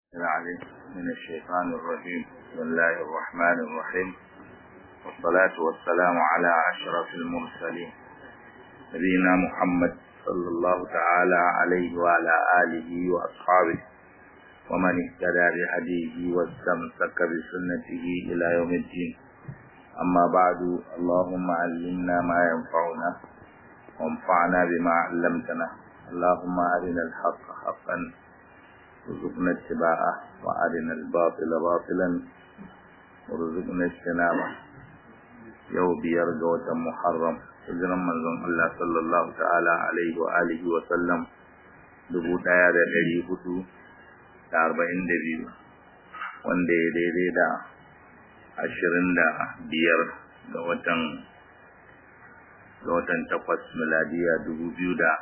العليم من الشيطان الرجيم بسم الله الرحمن الرحيم والصلاة والسلام على أشرف المرسلين نبينا محمد صلى الله تعالى عليه وعلى آله وأصحابه ومن اهتدى بهديه واستمسك بسنته إلى يوم الدين أما بعد اللهم علمنا ما ينفعنا وانفعنا بما علمتنا اللهم أرنا الحق حقا وارزقنا اتباعه وأرنا الباطل باطلا وارزقنا اجتنابه yau biyar ga watan Muharram hijiran manzon Allah sallallahu ta'ala alaihi wa alihi wa sallam dubu ɗaya da ɗari hudu da arba'in da biyu wanda ya daidai da ashirin da biyar ga watan ga watan takwas miladiya dubu biyu da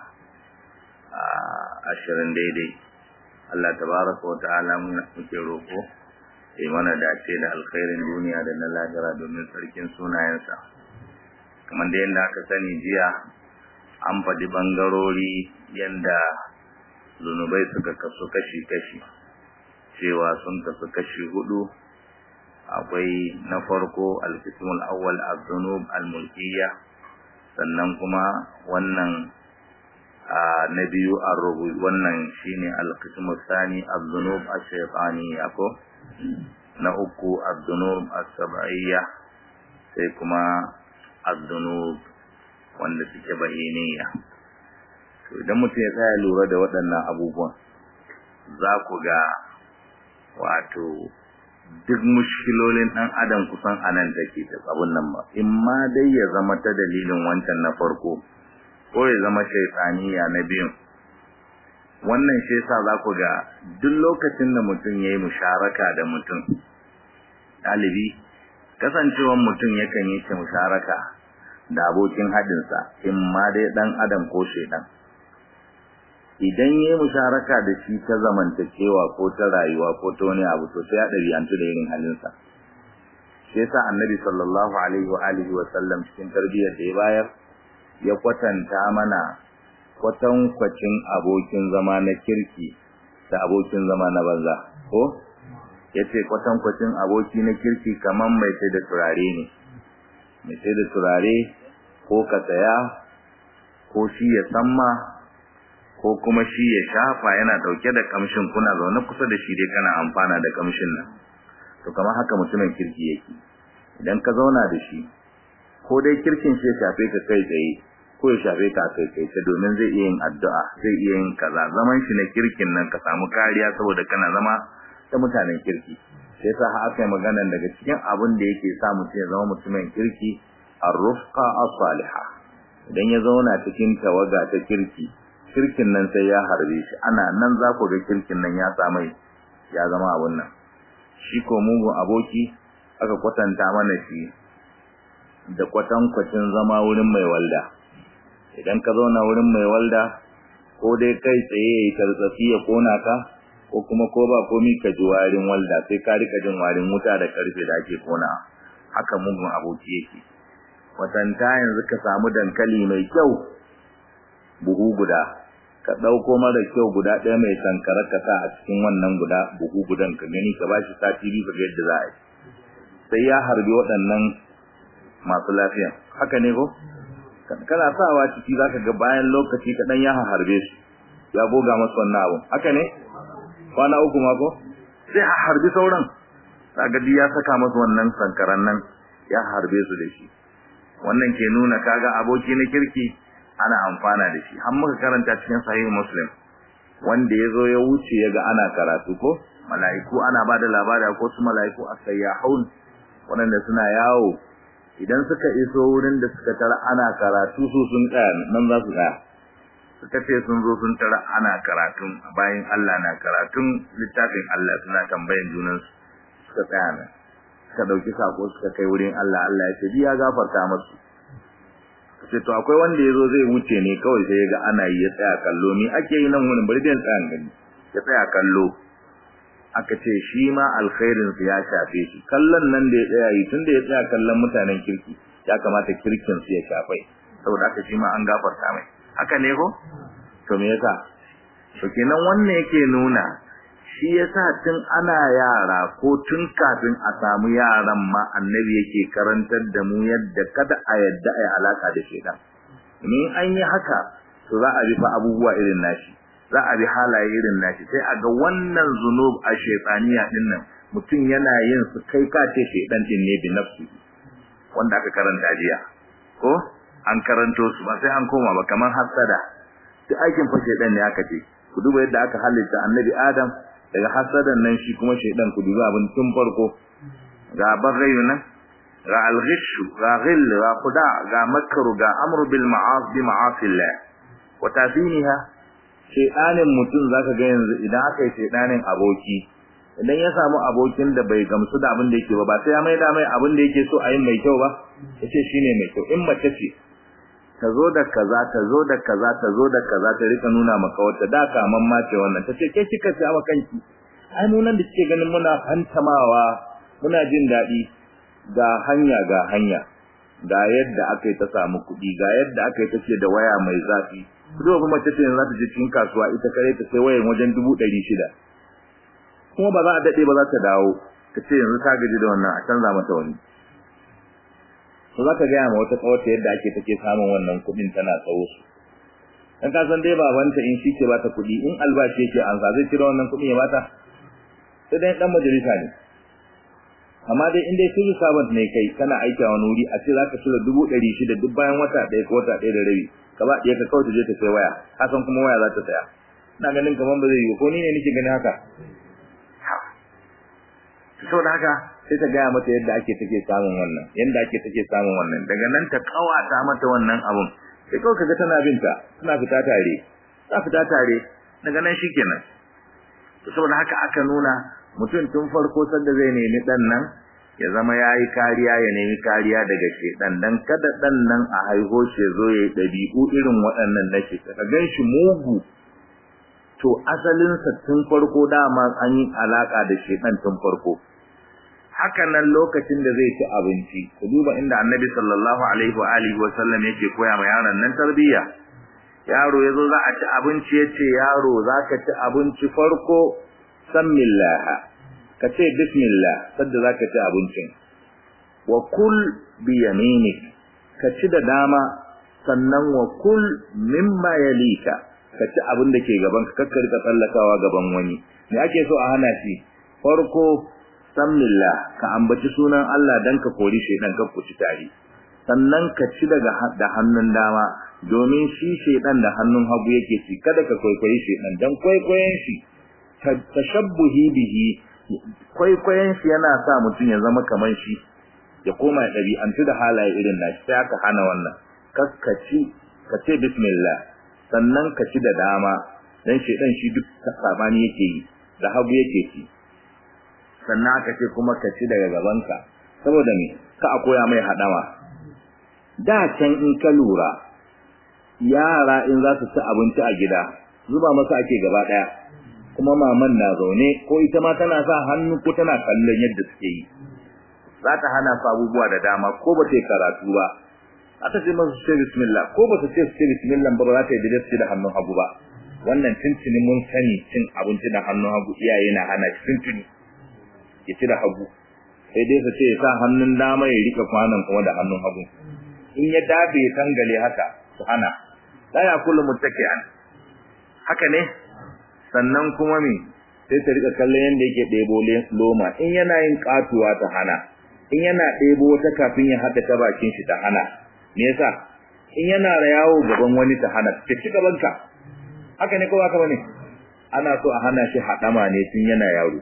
ashirin daidai Allah tabaraka wa ta'ala muke roƙo ya mana dace da alkhairin duniya da na lahira domin sarkin sunayensa kamar da yadda aka sani jiya an faɗi ɓangarori yadda zunubai suka kasu kashi-kashi cewa sun kasu kashi hudu akwai na farko alkismul awwal az-zunub al-mulkiyya sannan kuma wannan na biyu ar-rubu wannan shine al-qismu thani az-zunub ash-shaytaniyya ko na uku az-zunub as-sab'iyya sai kuma az-zunub wanda suke bayyaniya to idan mutum ya tsaya lura da waɗannan abubuwan za ku ga wato duk mushkilolin ɗan adam kusan anan take ta abun nan ba in ma dai ya zama ta dalilin wancan na farko ko ya zama shaitaniya na biyun wannan shi yasa za ku ga duk lokacin da mutum ya yi musharaka da mutum ɗalibi kasancewan mutum yakan yi ce musharaka da abokin haɗinsa in ma dai ɗan adam ko shaidan idan ya yi musharaka da shi ta zamantakewa ko ta rayuwa ko ta wani abu to sai ya ɗabi'antu da irin halinsa shi yasa annabi sallallahu alaihi wa alihi wa sallam cikin tarbiyyar da ya bayar ya kwatanta mana kwatankwacin abokin zama na kirki da abokin zama na banza ko ya ce kwatankwacin aboki na kirki kamar mai sai da turare ne mai sai da turare ko ka saya ko shi ya samma ko kuma shi ya shafa yana dauke da kamshin kuna zaune kusa da shi dai kana amfana da kamshin nan to kamar haka mutumin kirki yake idan ka zauna da shi ko dai kirkin shi ya shafe ka kai tsaye ko ya shafe ka kai kai ta domin zai iya yin addu'a zai iya yin kaza zaman shi na kirkin nan ka samu kariya saboda kana zama da mutanen kirki sai sa ha aka yi magana daga cikin abin da yake sa mutum ya zama mutumin kirki ar-rufqa as-salihah idan ya zauna cikin tawaga ta kirki kirkin nan sai ya harbe shi ana nan za ku ga kirkin nan ya samu ya zama abun nan shi ko mugun aboki aka kwatanta mana shi da kwatankwacin zama wurin mai walda idan ka zauna wurin mai walda ko dai kai tsaye yayi tartsafi ya kona ka ko kuma ko ba komi ka ji warin walda sai ka rika jin warin wuta da karfe da ake kona haka mugun aboki yake watanta yanzu ka samu dankali mai kyau buhu guda ka dauko mara kyau guda ɗaya mai sankara ka sa a cikin wannan guda buhu gudan ka gani ka bashi sati biyu ka ga yadda za a yi sai ya harbi waɗannan masu lafiya haka ne ko kana sawa ciki zaka ga bayan lokaci kadan ya harbe su ya goga masa wannan abu haka ne kwana uku mako sai a harbi sauran kaga ya saka masa wannan sankaran nan ya harbe su da shi wannan ke nuna kaga aboki na kirki ana amfana da shi har muka karanta cikin sahih muslim wanda yazo ya wuce yaga ana karatu ko mala'iku ana bada labari ko su mala'iku asayyahun wanda suna yawo idan suka iso wurin da suka tara ana karatu su sun tsaya nan za su tsaya suka ce sun zo sun tara ana karatun bayan Allah na karatun littafin Allah suna tambayan junan suka tsaya nan suka dauki sako suka kai wurin Allah Allah ya ce bi ya gafarta musu sai to akwai wanda yazo zai wuce ne kawai sai ga ana yi ya tsaya kallo ni ake yi nan wurin bari dan tsayan gani ya tsaya kallo aka ce shi ma alkhairin su ya shafe shi kallon nan da ya tsaya yi tunda ya tsaya kallon mutanen kirki ya kamata kirkin su ya shafai saboda haka shi ma an gafarta mai haka ne ko to me yasa to kenan wannan yake nuna shi yasa tun ana yara ko tun kafin a samu yaran ma annabi yake karantar da mu yadda kada a yadda a yi alaka da shedan in an yi haka to za a bi fa abubuwa irin nashi za a bi halaye irin nashi sai a ga wannan zunub a shaytaniya din nan mutum yana yin su kai ka ce shedan din ne bi nafsi wanda aka karanta jiya ko an karanto su ba sai an koma ba kamar hasada duk aikin fa shedan ne aka ce ku duba yadda aka halitta annabi adam daga hasadan nan shi kuma shedan ku duba abin tun farko ga bagayu nan ga alghish ga ghil ga khuda ga makru ga amru bil ma'as bi ma'asillah wa tafiniha shedanin mutum zaka ga yanzu idan aka yi shedanin aboki idan ya samu abokin da bai gamsu da abin da yake ba ba sai ya maida mai abin da yake so a yi mai kyau ba yace shine mai kyau in mace ce ta zo da kaza ta zo da kaza ta zo da kaza ta rika nuna maka wata da kaman ma ce wannan tace ke kika ci ama kanki ai mu nan da kike ganin muna fantamawa muna jin dadi ga hanya ga hanya ga yadda aka yi ta samu kuɗi ga yadda aka yi take da waya mai zafi kudo kuma mace ce za ta je cikin kasuwa ita kare ta sai wayan wajen dubu ɗari shida kuma ba za a daɗe ba za ta dawo ta ce yanzu ta gaji da wannan a canza mata wani to zaka ga ma wata kawata yadda ake take samun wannan kudin tana tsawo su dan ka san dai babanta in shi ke bata kudi in albashi yake an sa zai cire wannan kudin ya bata sai dai dan majalisa ne amma dai in dai civil servant ne kai kana aiki a wani wuri a ce zaka cire dubu ɗari shida duk bayan wata ɗaya ko wata ɗaya da rabi ka ba ɗaya ka kawai ta je ta sai waya ka san kuma waya za ta saya ina ganin kaman ba zai yi ko ni ne nake ganin haka saboda haka sai ta gaya mata yadda ake take samun wannan yadda ake take samun wannan daga nan ta kawata mata wannan abun sai kawai kaga tana binta suna fita tare ta fita tare daga nan shikenan to saboda haka aka nuna mutum tun farko sanda zai nemi dan nan ya zama yayi kariya ya nemi kariya daga shedan dan kada dan nan a haiho shi zo yayi dabi'u irin waɗannan na shi ka ganshi mugu to asalin sa tun farko dama an yi alaka da shedan tun farko haka nan lokacin da zai ci abinci ku duba inda annabi sallallahu alaihi wa alihi wa sallam yake koya ma yaron nan tarbiyya yaro yazo za a ci abinci yace yaro zaka ci abinci farko sammillah ka ce bismillah sadda zaka ci abincin wa kul bi yaminik ka ci da dama sannan wa kul mimma yalika ka ci abin da ke gaban ka kakkar ka tsallakawa gaban wani me ake so a hana shi farko sammillah ka ambaci sunan Allah dan ka kori shedan ka kuci tare sannan ka ci daga da hannun dama domin shi shedan da hannun hagu yake ci kada ka kwaikwayi shedan dan kwaikwayen shi tashabbuhi bihi kwaikwayen shi yana sa mutum ya zama kaman shi ya koma ya ɗabi'antu da halaye irin nashi sai aka hana wannan kaskaci ka ce bismillah sannan ka ci da dama dan shedan shi duk sabani yake yi da hagu yake ci sannan aka ce kuma ka ci daga gabanka saboda me ka a koya mai hadama da can in ka lura yara in za su ci abinci a gida zuba masa ake gaba daya kuma maman na zaune ko ita ma tana sa hannu ko tana kallon yadda suke yi za ta hana su abubuwa da dama ko ba ta yi karatu ba aka ce masu ce bismillah ko ba su ce su ce bismillah ba ba za ta yi da da hannun hagu ba wannan tuntuni mun sani cin abinci da hannun hagu iyaye na hana shi tuntuni ya ci da hagu sai dai su ce ya sa hannun dama ya rika kwanan kuma da hannun hagu in ya dafe ya tangale haka su hana la ya kullu muttaki'an haka ne sannan kuma me sai ta rika kallon yanda yake ɗebo loma in yana yin katuwa ta hana in yana ɗebo wata kafin ya haɗa ta bakin shi ta hana me yasa in yana yawo gaban wani ta hana ta ci gaban ka haka ne ko haka bane ana so a hana shi haɗama ne tun yana yaro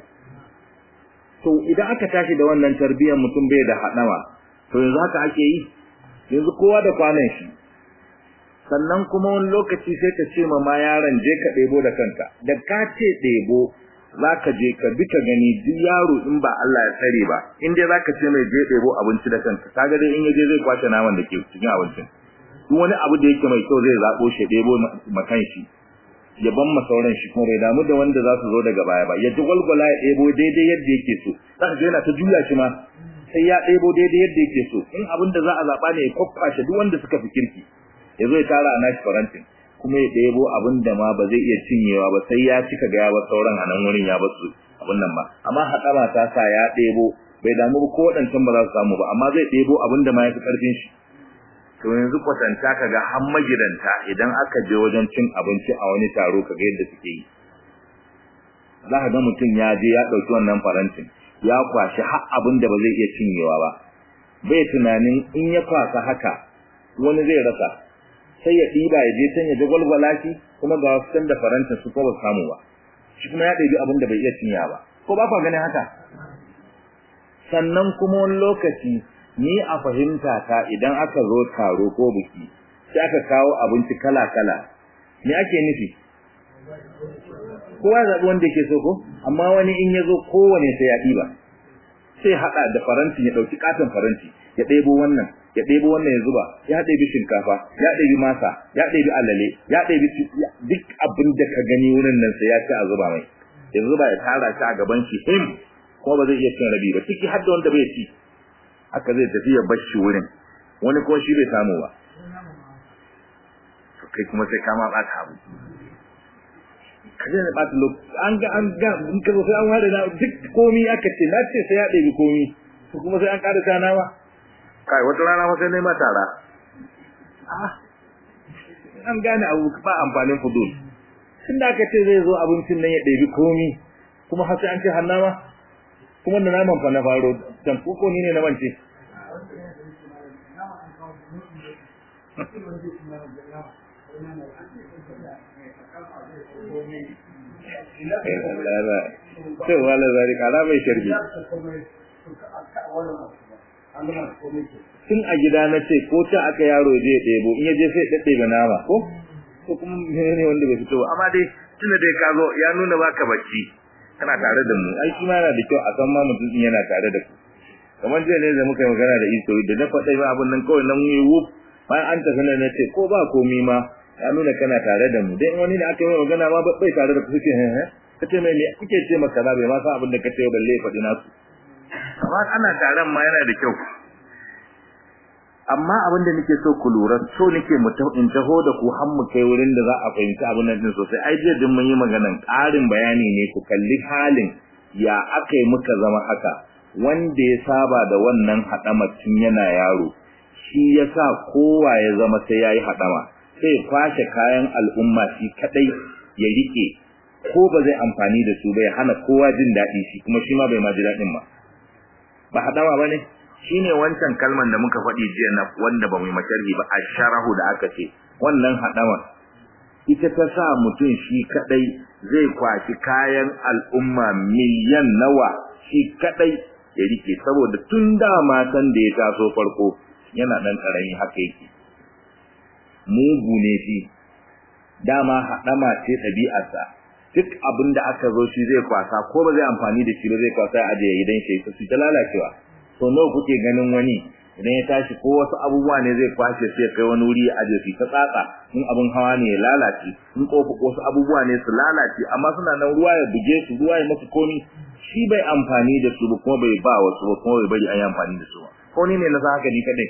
to idan aka tashi da wannan tarbiyyar mutum bai da haɗama to yanzu haka ake yi yanzu kowa da kwanan shi sannan kuma wani lokaci sai ka ce ma ma yaron je ka ɗebo da kanka da ka ce ɗebo za ka je ka bi ka gani duk yaro in ba Allah ya tsare ba in dai za ka ce mai je ɗebo abinci da kanka kaga dai in ya je zai kwashe naman da ke cikin abincin duk wani abu da yake mai kyau zai zaɓo shi ɗebo ma kan shi ya ban ma sauran shi kuma bai damu da wanda za su zo daga baya ba ya ji gwalgwala ya ɗebo daidai yadda yake so za ka ga yana ta juya shi ma sai ya ɗebo daidai yadda yake so in abin da za a zaɓa ne ya kwakwashe duk wanda suka fi kirki ya zo ya tara a nashi farantin kuma ya ɗebo abin da ma ba zai iya cinyewa ba sai ya cika ga ya ba sauran a nan wurin ya ba su abin nan ba amma haɗama ta sa ya ɗebo bai damu ba ko waɗancan ba za su samu ba amma zai ɗebo abin da ma ya fi ƙarfin shi to yanzu kwatanta ka ga har magidanta idan aka je wajen cin abinci a wani taro ka ga yadda suke yi za ka ga mutum ya je ya ɗauki wannan farantin ya kwashi har abin da ba zai iya cinyewa ba bai tunanin in ya kwasa haka wani zai rasa sai ya ɗiba ya je can ya ji gwalgwala shi kuma ga wasu da farantin su ko ba samu ba shi kuma ya ɗebi abin da bai iya cinya ba ko ba ka ganin haka sannan kuma wani lokaci ni a fahimta ta idan aka zo taro ko biki sai aka kawo abinci kala-kala me ake nufi kowa zaɓi wanda ke so ko amma wani in ya zo kowane sai ya ɗiba sai haɗa da faranti ya ɗauki katon faranti ya ɗebo wannan ya ɗebo wannan ya zuba ya ɗebi shinkafa ya ɗebi masa ya ɗebi alale ya ɗebi duk abin da ka gani wurin nan sai ya ci a zuba mai ya zuba ya tara shi a gaban shi him kuma ba zai iya cin rabi ba ciki har da wanda bai ci haka zai tafi ya bar shi wurin wani kuma shi bai samu ba kai kuma sai kama ɓata abu kaje ne ɓata lokaci an ga an ga in ka zo sai an ware na duk komi aka ce na ce sai ya ɗebi komi to kuma sai an ƙara ta nama kai wata rana ma sai nema tara an gane abu ba amfanin fudul tun da aka ce zai zo abincin nan ya ɗebi komi kuma har sai an ce hannama kuma da naman fa na faro dan ko ni ne na mance sai wala zari kara mai sharbi tun a gida na ce ko ta aka yaro je ya ɗebo in ya je sai ɗaɗɗe ba nama ko ko kuma ne wanda bai fito ba amma dai tunda dai ka zo ya nuna baka bacci kana tare da mu ai shi ma yana da kyau a san ma mutum din yana tare da ku kamar jiya ne da muka yi magana da iso da na faɗa ba abin nan kawai nan yi wuf bayan an tafi nan na ce ko ba komi ma ya nuna kana tare da mu dai wani da aka yi magana ma bai tare da ku suke he he kace mai me kuke ce maka ba bai ma san abin da kace balle ya faɗi nasu amma ana taron ma yana da kyau amma abin da nake so ku lura so nake mu in taho da ku har mu kai wurin da za a fahimci abin nan din sosai ai jiya din mun yi maganan ƙarin bayani ne ku kalli halin ya aka yi muka zama haka wanda ya saba da wannan haɗama tun yana yaro shi yasa kowa ya zama sai yayi haɗama sai ya kwashe kayan al'umma shi kadai ya rike ko ba zai amfani da su ba ya hana kowa jin daɗi shi kuma shi ma bai ma ji daɗin ba ba haɗama ba ne shine wancan kalman da muka faɗi jiya na wanda ba mu masharhi ba asharahu da aka ce wannan hadama ita ta sa mutum shi kadai zai kwashi kayan al'umma miliyan nawa shi kadai ya rike saboda tun da matan da ya taso farko yana dan karami haka yake mugu ne shi dama hadama ce ɗabi'arsa duk abin da aka zo shi zai kwasa ko ba zai amfani da shi ba zai kwasa ya ajiye idan shi su ta lalacewa to nawa kuke ganin wani idan ya tashi ko wasu abubuwa ne zai kwashe sai kai wani wuri ya aje su ta tsatsa in abin hawa ne ya lalace in kofa wasu abubuwa ne su lalace amma suna nan ruwa ya buge su ruwa ya musu komi shi bai amfani da su ba kuma bai ba wasu ba kuma bai bari an yi amfani da su ba ko ni ne na san haka ni kadai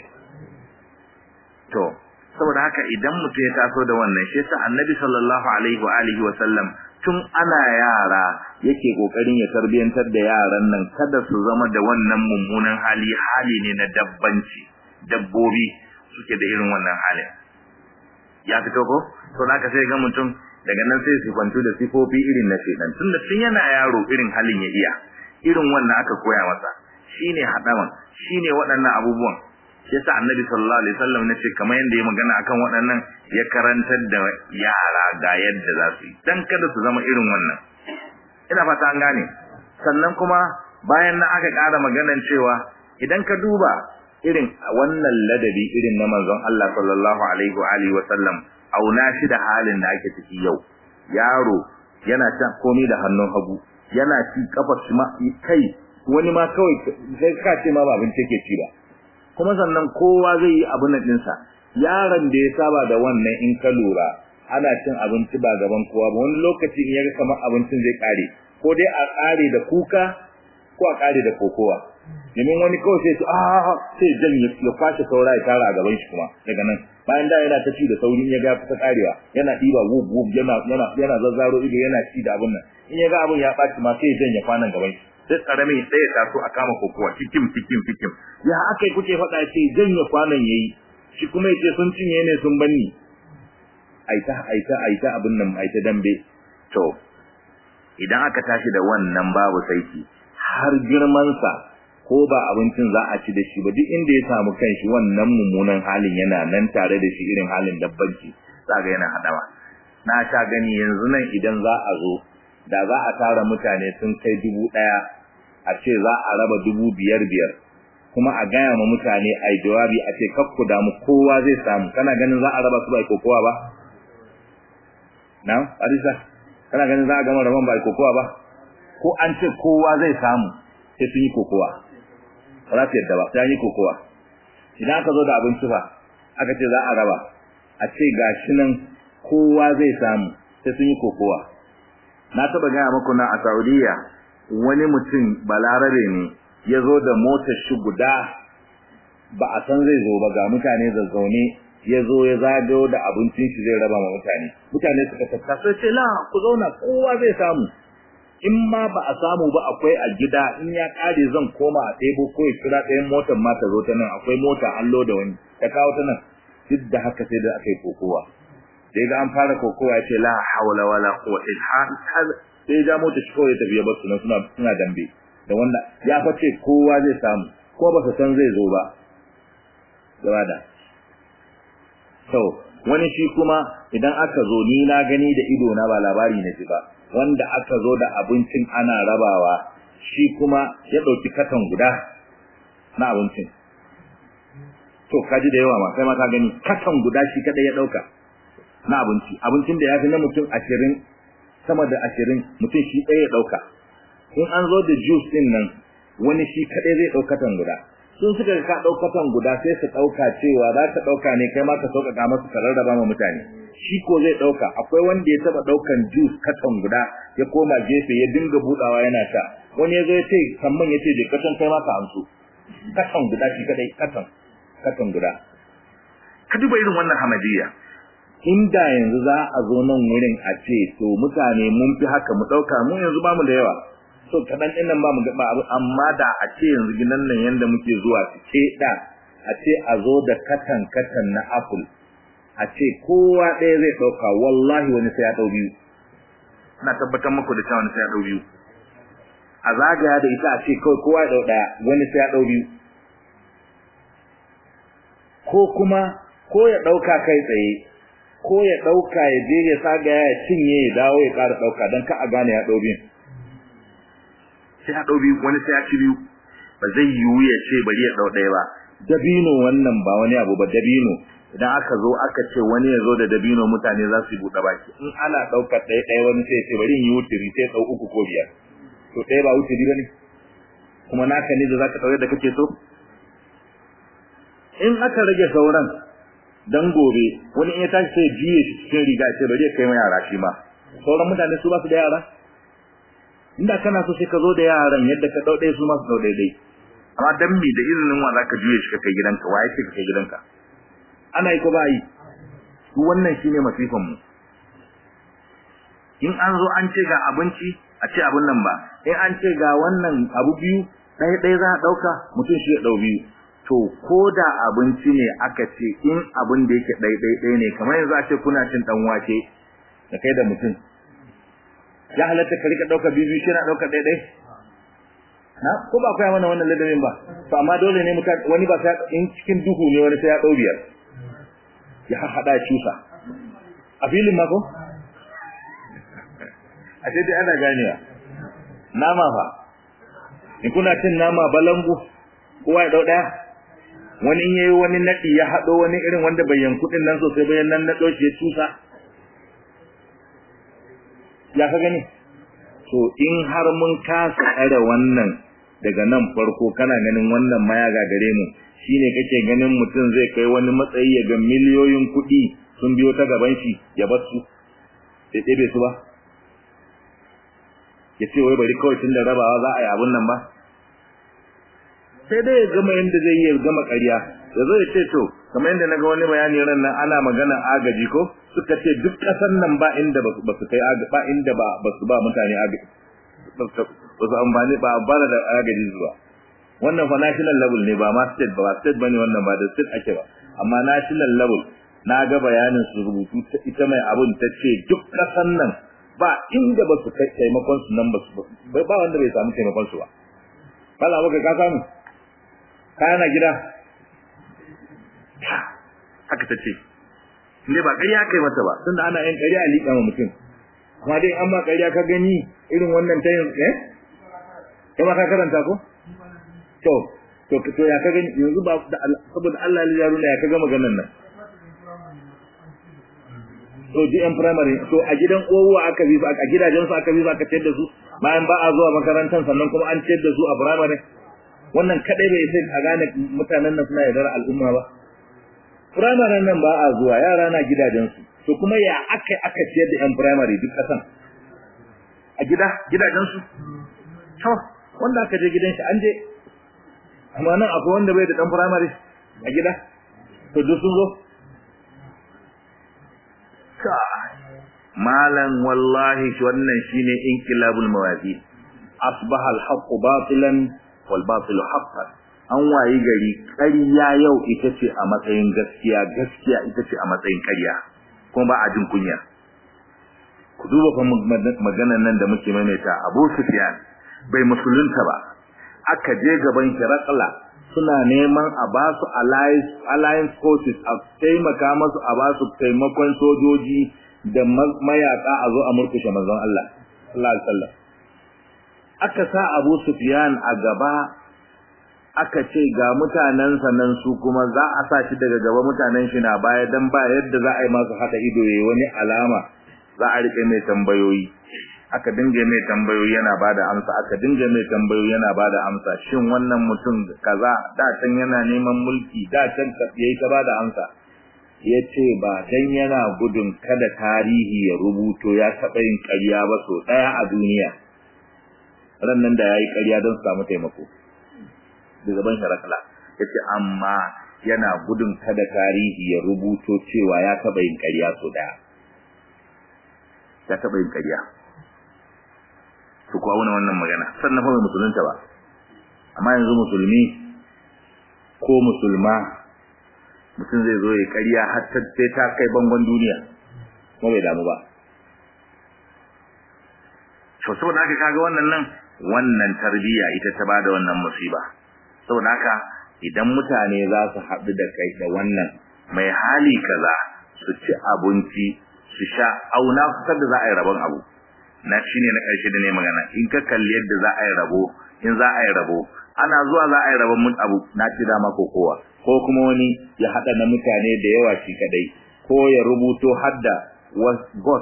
to saboda haka idan mutum ya taso da wannan shi yasa annabi sallallahu alaihi wa alihi wa sallam tun ana yara yake kokarin ya tarbiyantar da yaran nan kada su zama da wannan mummunan hali hali ne na dabbanci dabbobi suke da irin wannan halin ya fito ko to naka sai ga mutum daga nan sai su kwantu da sifofi irin na shedan tun da tun yana yaro irin halin ya iya irin wannan aka koya masa shine hadawan shine waɗannan abubuwan yasa annabi sallallahu alaihi wasallam nace kamar yanda ya magana akan waɗannan ya karantar da yara ga yadda za su yi dan kada su zama irin wannan ina fata an gane sannan kuma bayan nan aka ƙara maganan cewa idan ka duba irin wannan ladabi irin na manzon Allah sallallahu alaihi wa alihi wasallam auna shi da halin da ake ciki yau yaro yana ta komai da hannun hagu yana ci kafar shi ma kai wani ma kawai sai ka ce ma ba abin take ci ba kuma sannan kowa zai yi abin nan ɗinsa yaron da ya saba da wannan in ka lura ana cin abinci ba gaban kowa ba wani lokaci in ya ga kamar abincin zai ƙare ko dai a ƙare da kuka ko a ƙare da kokowa domin wani kawai sai a sai jan ya kwashe saura ya tara a gaban shi kuma daga nan bayan da yana ta ci da saurin ya ga kusa karewa yana diba wub wub yana yana yana zazzaro ido yana ci da abun nan in ya ga abun ya baci ma sai ya janye kwanan gaban shi sai karami sai ya taso a kama kokowa cikin cikin cikin ya akai kuke faɗa ce janye kwanan yayi shi kuma yace sun cinye ne sun banni aita aita aita abun nan aita dambe to idan aka tashi da wannan babu saiki har girman sa ko ba abincin za a ci da shi ba duk inda ya samu kanshi wannan mummunan halin yana nan tare da shi irin halin dabbanci zaga yana hadawa na sha gani yanzu nan idan za a zo da za a tara mutane sun kai dubu ɗaya a ce za a raba dubu biyar biyar kuma a gaya ma mutane a yi jawabi a ce kakku damu kowa zai samu kana ganin za a raba su ba kokowa ba na arisa kana ganin za a gama raban ba kokowa ba ko an ce kowa zai samu sai sun yi kokowa ba za su yadda ba sai an yi kokowa idan aka zo da abinci fa aka ce za a raba a ce gashi nan kowa zai samu sai sun yi kokowa na taba gaya muku na a Saudiya wani mutum balarabe ne ya zo da motar shi guda ba a san zai zo ba ga mutane zazzaune ya zo ya zagayo da abincin shi zai raba ma mutane mutane suka tattasa sai ce la ku zauna kowa zai samu in ma ba a samu ba akwai a gida in ya kare zan koma a ɗebo ko ya kira ɗayan motar ma ta zo ta nan akwai mota an loda wani ta kawo ta nan duk da haka sai da aka yi kokowa sai ga an fara kokowa ya ce la hawla wala quwwata illa billah sai ja mota shi kawai ya tafi ya bar su suna suna dambe da wanda ya face kowa zai samu ko ba su san zai zo ba gaba da to wani shi kuma idan aka zo ni na gani da ido na ba labari na ji ba wanda aka zo da abincin ana rabawa shi kuma ya dauki katon guda na abincin to kaji da yawa ma kai ma ka gani katon guda shi kada ya dauka na abinci abincin da ya fi na mutum ashirin sama da ashirin mutum shi ɗaya ya ɗauka in an zo da juice ɗin nan wani shi kaɗai zai ɗaukatan guda sun suka ka ɗaukatan guda sai su ɗauka cewa za ka ɗauka ne kai ma ka sauƙaƙa masu ka rarraba ma mutane shi ko zai ɗauka akwai wanda ya taɓa ɗaukan juice katon guda ya koma gefe ya dinga buɗawa yana sha wani ya zo ya ce kamman ya ce je katon kai ma ka amsu katon guda shi kaɗai katon katon guda ka duba irin wannan hamadiyya inda yanzu za a zo nan wurin a ce to mutane mun fi haka mu dauka mu yanzu ba mu da yawa so kadan din nan ba mu ba amma da a ce yanzu gidan nan yanda muke zuwa ce da a ce a zo da katan katan na apple a ce kowa ɗaya zai dauka wallahi wani sai ya dau biyu ina tabbatar muku da cewa wani sai ya dau biyu a zagaya da ita a ce kawai kowa ya dau daya wani sai ya dau biyu ko kuma ko ya dauka kai tsaye ko ya dauka ya je ya saga ya cinye ya dawo ya ƙara dauka dan ka a gane ya dau biyu sai ya dau biyu wani sai ya ci biyu ba zai yiwu ya ce bari ya dau ɗaya ba dabino wannan ba wani abu ba dabino idan aka zo aka ce wani ya zo da dabino mutane za su yi buɗe baki in ana ɗaukar ɗaya ɗaya wani sai ya ce bari in yi wuturi sai ɗau uku ko biyar to ɗaya ba wuturi ba ne kuma naka ne da za ka ɗaure da kake so in aka rage sauran dan gobe wani in ya tashi sai jiye shi cikin riga ce bari ya kai ma yara shi ma sauran mutane su ba su da yara inda kana so sai ka zo da yaran yadda ka dau su ma su dau daidai amma dan me da izinin wa zaka juye shi ka kai gidanka waye ce ka kai gidanka ana yi ko ba yi su wannan shine masifan mu in an zo an ce ga abinci a ce abun nan ba in an ce ga wannan abu biyu ɗaya ɗaya za a ɗauka mutum shi ya ɗau biyu to ko da abinci ne aka ce in abin da yake ɗaiɗaiɗai ne kamar yanzu a ce kuna cin ɗan wake da kai da mutum ya halatta ka rika ɗauka biyu shi na ɗauka ɗaiɗai na ko ba kai mana wannan ladabin ba to amma dole ne mutum wani ba sai in cikin duhu ne wani sai ya ɗau biyar ya haɗa ya cusa a filin ma ko a ce dai ana ganewa nama fa in kuna cin nama balangu kowa ya ɗau ɗaya wani in yayi wani nadi ya hado wani irin wanda bai yankudin nan sosai bayan nan nado shi ya tusa ya ka gani to in har mun kasa tsare wannan daga nan farko kana ganin wannan maya ga gare mu shine kake ganin mutum zai kai wani matsayi ya ga miliyoyin kuɗi sun biyo ta gaban shi ya bar su sai ɗebe su ba ya ce wai bari kawai tun da rabawa za a yi abun nan ba sai dai ya gama yanda zai yi gama ƙarya ya zo ya ce to kamar yadda naga wani bayani ran nan ana magana agaji ko suka ce duk ƙasar nan ba inda ba su kai ba inda ba ba su ba mutane agaji ba su amfani ba amfana da agaji zuwa wannan fa national level ne ba ma state ba state bane wannan ba da state ake ba amma national level na ga bayanin su rubutu ita mai abun ta ce duk ƙasar nan ba inda ba su kai taimakon su nan ba su ba wanda bai samu taimakon su ba kala muka ka samu kana gida haka ta ce ne ba ƙarya kai mata ba tunda ana yin ƙarya a liƙa ma mutum amma dai an ma ƙarya ka gani irin wannan ta yin eh kai ma ka karanta ko to to to ya ka gani yanzu ba saboda Allah ya yaruna ya ka ga maganar nan to ji yan primary to a gidan uwa aka bi a gidajen su aka bi aka ciyar da su bayan ba a zuwa makarantar sannan kuma an ciyar da su a primary wannan kadai bai sai a gane mutanen nan suna yaudar al'umma ba primary nan ba a zuwa yara na gidajen su to kuma ya aka aka ciyar da yan primary duk kasan a gida gidajen su to wanda aka je gidan shi an je amma nan akwai wanda bai da dan primary a gida to duk sun zo malan wallahi wannan shine inkilabul mawazin asbaha al-haqq batilan wal batilu haqqan an wayi gari ƙarya yau ita ce a matsayin gaskiya gaskiya ita ce a matsayin ƙarya kuma ba a jin kunya ku duba fa maganar nan da muke maimaita Abu Sufyan bai musulunta ba aka je gaban Kirakla suna neman a ba su alliance forces a taimaka masu a ba su taimakon sojoji da mayaka a zo a murkushe manzon Allah sallallahu alaihi wasallam aka sa Abu Sufyan a gaba aka ce ga mutanen nan su kuma za a sa shi daga gaba mutanen shi na baya dan ba yadda za a yi masu haka ido yayi wani alama za a rike mai tambayoyi aka dinga mai tambayoyi yana bada amsa aka dinga mai tambayoyi yana bada amsa shin wannan mutum kaza da can yana neman mulki da can yayi ta bada amsa yace ba dan yana gudun kada tarihi ya rubuto ya taba yin ƙarya ba so daya a duniya ran nan da yayi ƙarya don samu taimako da gaban sharakala yace amma yana gudun kada tarihi ya rubuto cewa ya taba yin ƙarya so daya ya taba yin ƙarya to ko auna wannan magana sannan fa musulunta ba amma yanzu musulmi ko musulma mutum zai zo ya ƙarya har ta sai ta kai bangon duniya kuma bai damu ba to saboda haka kaga wannan nan wannan tarbiyya ita ta bada wannan musiba saboda haka idan mutane za su haɗu da kai da wannan mai hali kaza su ci abinci su sha auna kusa da za a yi rabon abu na shine na ƙarshe da ne magana in ka kalli yadda za a yi rabo in za a yi rabo ana zuwa za a yi rabon mun abu na ci dama ko kowa ko kuma wani ya haɗa na mutane da yawa shi kadai ko ya rubuto hadda was god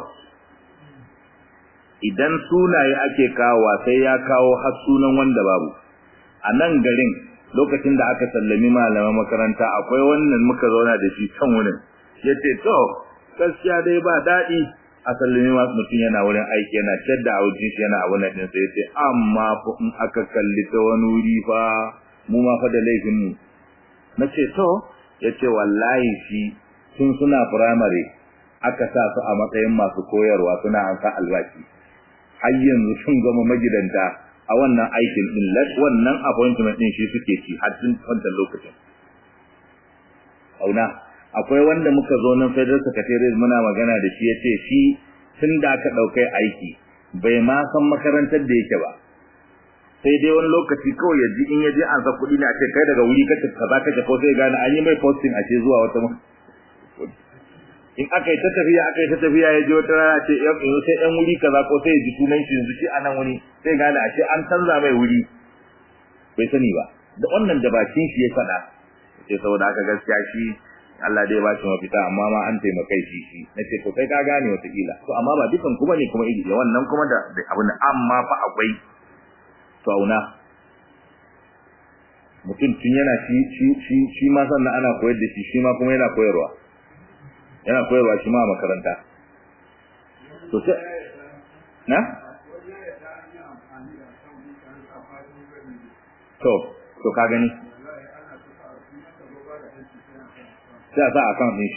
idan sunaye ake kawowa sai ya kawo har sunan wanda babu a nan garin lokacin da aka sallami malaman makaranta akwai wannan muka zauna da shi can wurin yace to gaskiya dai ba daɗi a sallami masu mutum yana wurin aiki yana shadda a wajen shi yana abu na ɗin sai yace amma fa in aka kalli ta wani wuri fa mu ma fa da laifin mu na ce to yace wallahi shi tun suna firamare aka sa su a matsayin masu koyarwa suna amsa albashi har yanzu sun zama magidanta a wannan aikin din wannan appointment din shi suke ci har tun wannan lokacin auna akwai wanda muka zo nan federal secretariat muna magana da shi yace shi tun da aka dauke aiki bai ma san makarantar da yake ba sai dai wani lokaci kawai ya ji in ya je an sa kuɗi ne a ce kai daga wuri kace kaza kace ko sai gane an yi mai posting a ce zuwa wata in aka yi ta tafiya aka yi ta tafiya ya je wata rana ce yanzu sai ɗan wuri kaza ko sai ya ji sunan shi yanzu shi a nan wuri sai gane a ce an canza mai wuri bai sani ba da wannan da bakin shi ya faɗa sai saboda haka gaskiya shi Allah dai ba shi mafita amma ma an taimakai shi shi nace to kai ka gane wata kila to amma ba dukan kuma ne kuma iri wannan kuma da abin amma fa akwai to auna mutum tun yana shi shi shi shi ma sannan ana koyar da shi shi ma kuma yana koyarwa yana koyarwa shi ma a makaranta to sai na to to ka gani sai a sa account din shi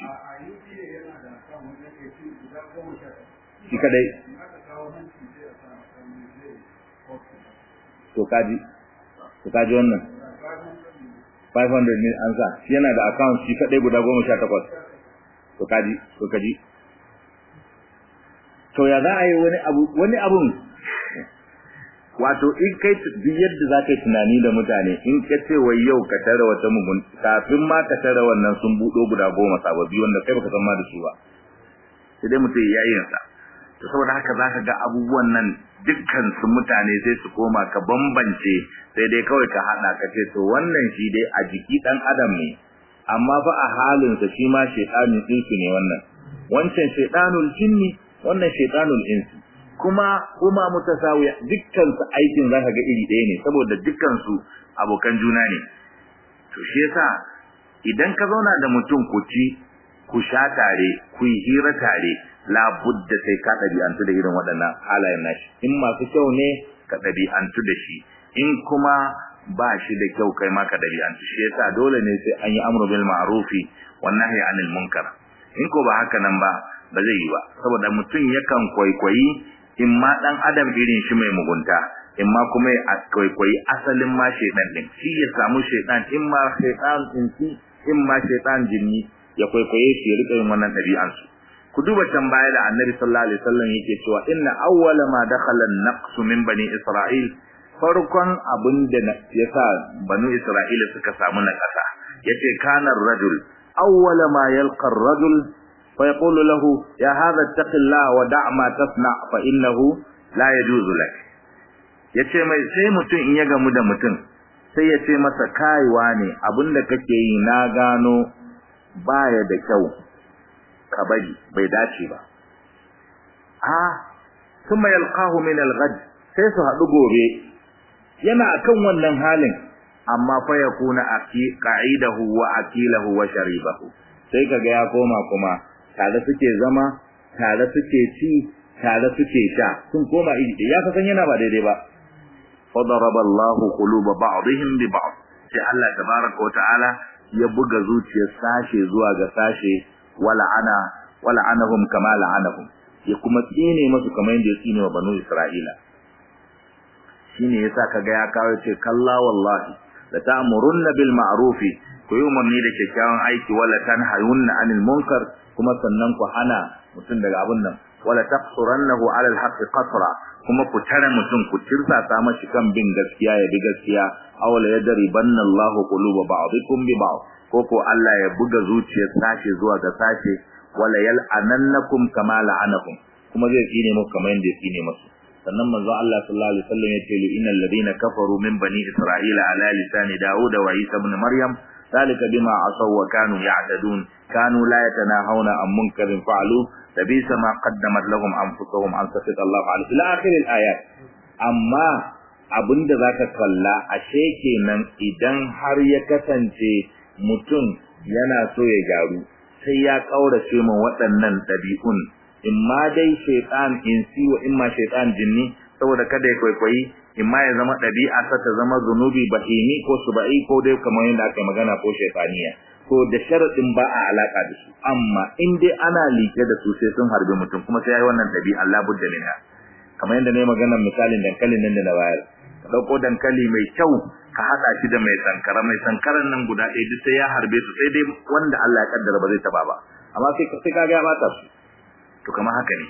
shi kadai to kaji to kaji wannan 500 mil an sa shi yana da account shi kadai guda 18 to kaji to kaji to ya za a yi wani abu wani abun wato in kai duk yadda za ka yi tunani da mutane in ka ce wai yau ka tare wata mugun kafin ma ka tare wannan sun buɗo guda goma sababbi wanda kai baka san ma da su ba sai dai mutum ya yin sa to saboda haka za ka ga abubuwan nan dukkan su mutane sai su koma ka bambance sai dai kawai ka haɗa ka ce to wannan shi dai a jiki ɗan adam ne amma fa a halinsa shi ma shaiɗanin insu ne wannan wancan shaiɗanul jinni wannan shaiɗanul insu kuma kuma mutasawiya dukkan su aikin zaka ga iri ɗaya ne saboda dukkan su abokan juna ne to shi yasa idan ka zauna da mutum ku ci ku sha tare ku yi hira tare la budda sai ka ɗabi'antu da irin waɗannan halayen nashi in masu kyau ne ka ɗabi'antu da shi in kuma ba shi da kyau kai ma ka ɗabi'antu shi yasa dole ne sai an yi amru bil ma'rufi wan nahyi anil munkar in ko ba haka nan ba ba zai yi ba saboda mutum yakan kwaikwayi in ma dan adam irin shi mai mugunta in ma kuma ya kwaikwayi asalin ma shaidan din shi ya samu shaidan in ma shaidan insi in ma shaidan jinni ya kwaikwaye shi ya rika yin wannan ɗabi'an su ku duba can baya da annabi sallallahu alaihi wasallam yake cewa inna awwala ma dakhala an-naqs min bani isra'il farkon abin da yasa banu isra'ila suka samu na kasa yace kana ar-rajul awwala ma yalqa ar-rajul فيقول له يا هذا اتق الله ودع ما تصنع فإنه لا يجوز لك yace mai sai mutum in ya gamu da mutum sai ya ce masa kaiwa ne abinda kake yi na gano baya da kyau ka bari bai dace ba a kuma yalqahu min al-ghad sai su hadu gobe yana akan wannan halin amma fa yakuna aki qa'idahu wa akilahu wa sharibahu sai kaga ya koma kuma tare suke zama tare suke ci tare suke sha sun koma iri ya fa san yana ba daidai ba fadaraba Allahu quluba ba'dihim bi ba'd sai Allah tabaaraka wa ta'ala ya buga zuciyar sashe zuwa ga sashe wala ana wala anahum kama la'anahum ya kuma tsine musu kamar yadda ya tsine wa banu Isra'ila shine yasa kaga ya kawo ce kalla wallahi la ta'murunna bil ma'ruf ku yi umarni da kyakkyawan aiki wala tanhayunna anil munkar kuma sannan ku hana mutum daga abun nan wala taqsurannahu ala alhaqqi qasra kuma ku tare mutum ku tirsasa mashi kan bin gaskiya ya bi gaskiya aw la yadribanna Allahu quluba ba'dikum bi ba'd ko ko Allah ya buga zuciyar sashe zuwa ga sashe wala yal'anannakum kama la'anakum kuma zai tsine muku kamar yadda ya tsine musu sannan manzo Allah sallallahu alaihi wasallam ya ce li innal ladina kafaru min bani isra'ila ala lisani daud wa isa ibn maryam ذلك بما عصوا وكانوا يعتدون كانوا لا يتناهون عن منكر فعلوا لبئس ما قدمت لهم انفسهم ان سخط الله عليه الى اخر الايات amma abinda zaka kalla ashe kenan idan har ya kasance mutum yana so ya gyaru sai ya kaurace mu waɗannan ɗabi'un imma dai shaytan insi wa imma shaytan jinni saboda kada ya kwaikwayi imma ya zama ɗabi'a sa ta zama zunubi bahimi ko suba'i ko dai kamar yadda aka magana ko shaytaniya ko da sharadin ba a alaka da su amma in dai ana like da su sai sun harbe mutum kuma sai yayi wannan ɗabi'a Allah budda minha kamar yadda ne magana misalin dankalin nan da na bayar ka dauko dankali mai kyau ka hada shi da mai sankara mai sankaran nan guda ɗaya duk sai ya harbe su sai dai wanda Allah ya kaddara ba zai taba ba amma sai sai ka ga bata su to kamar haka ne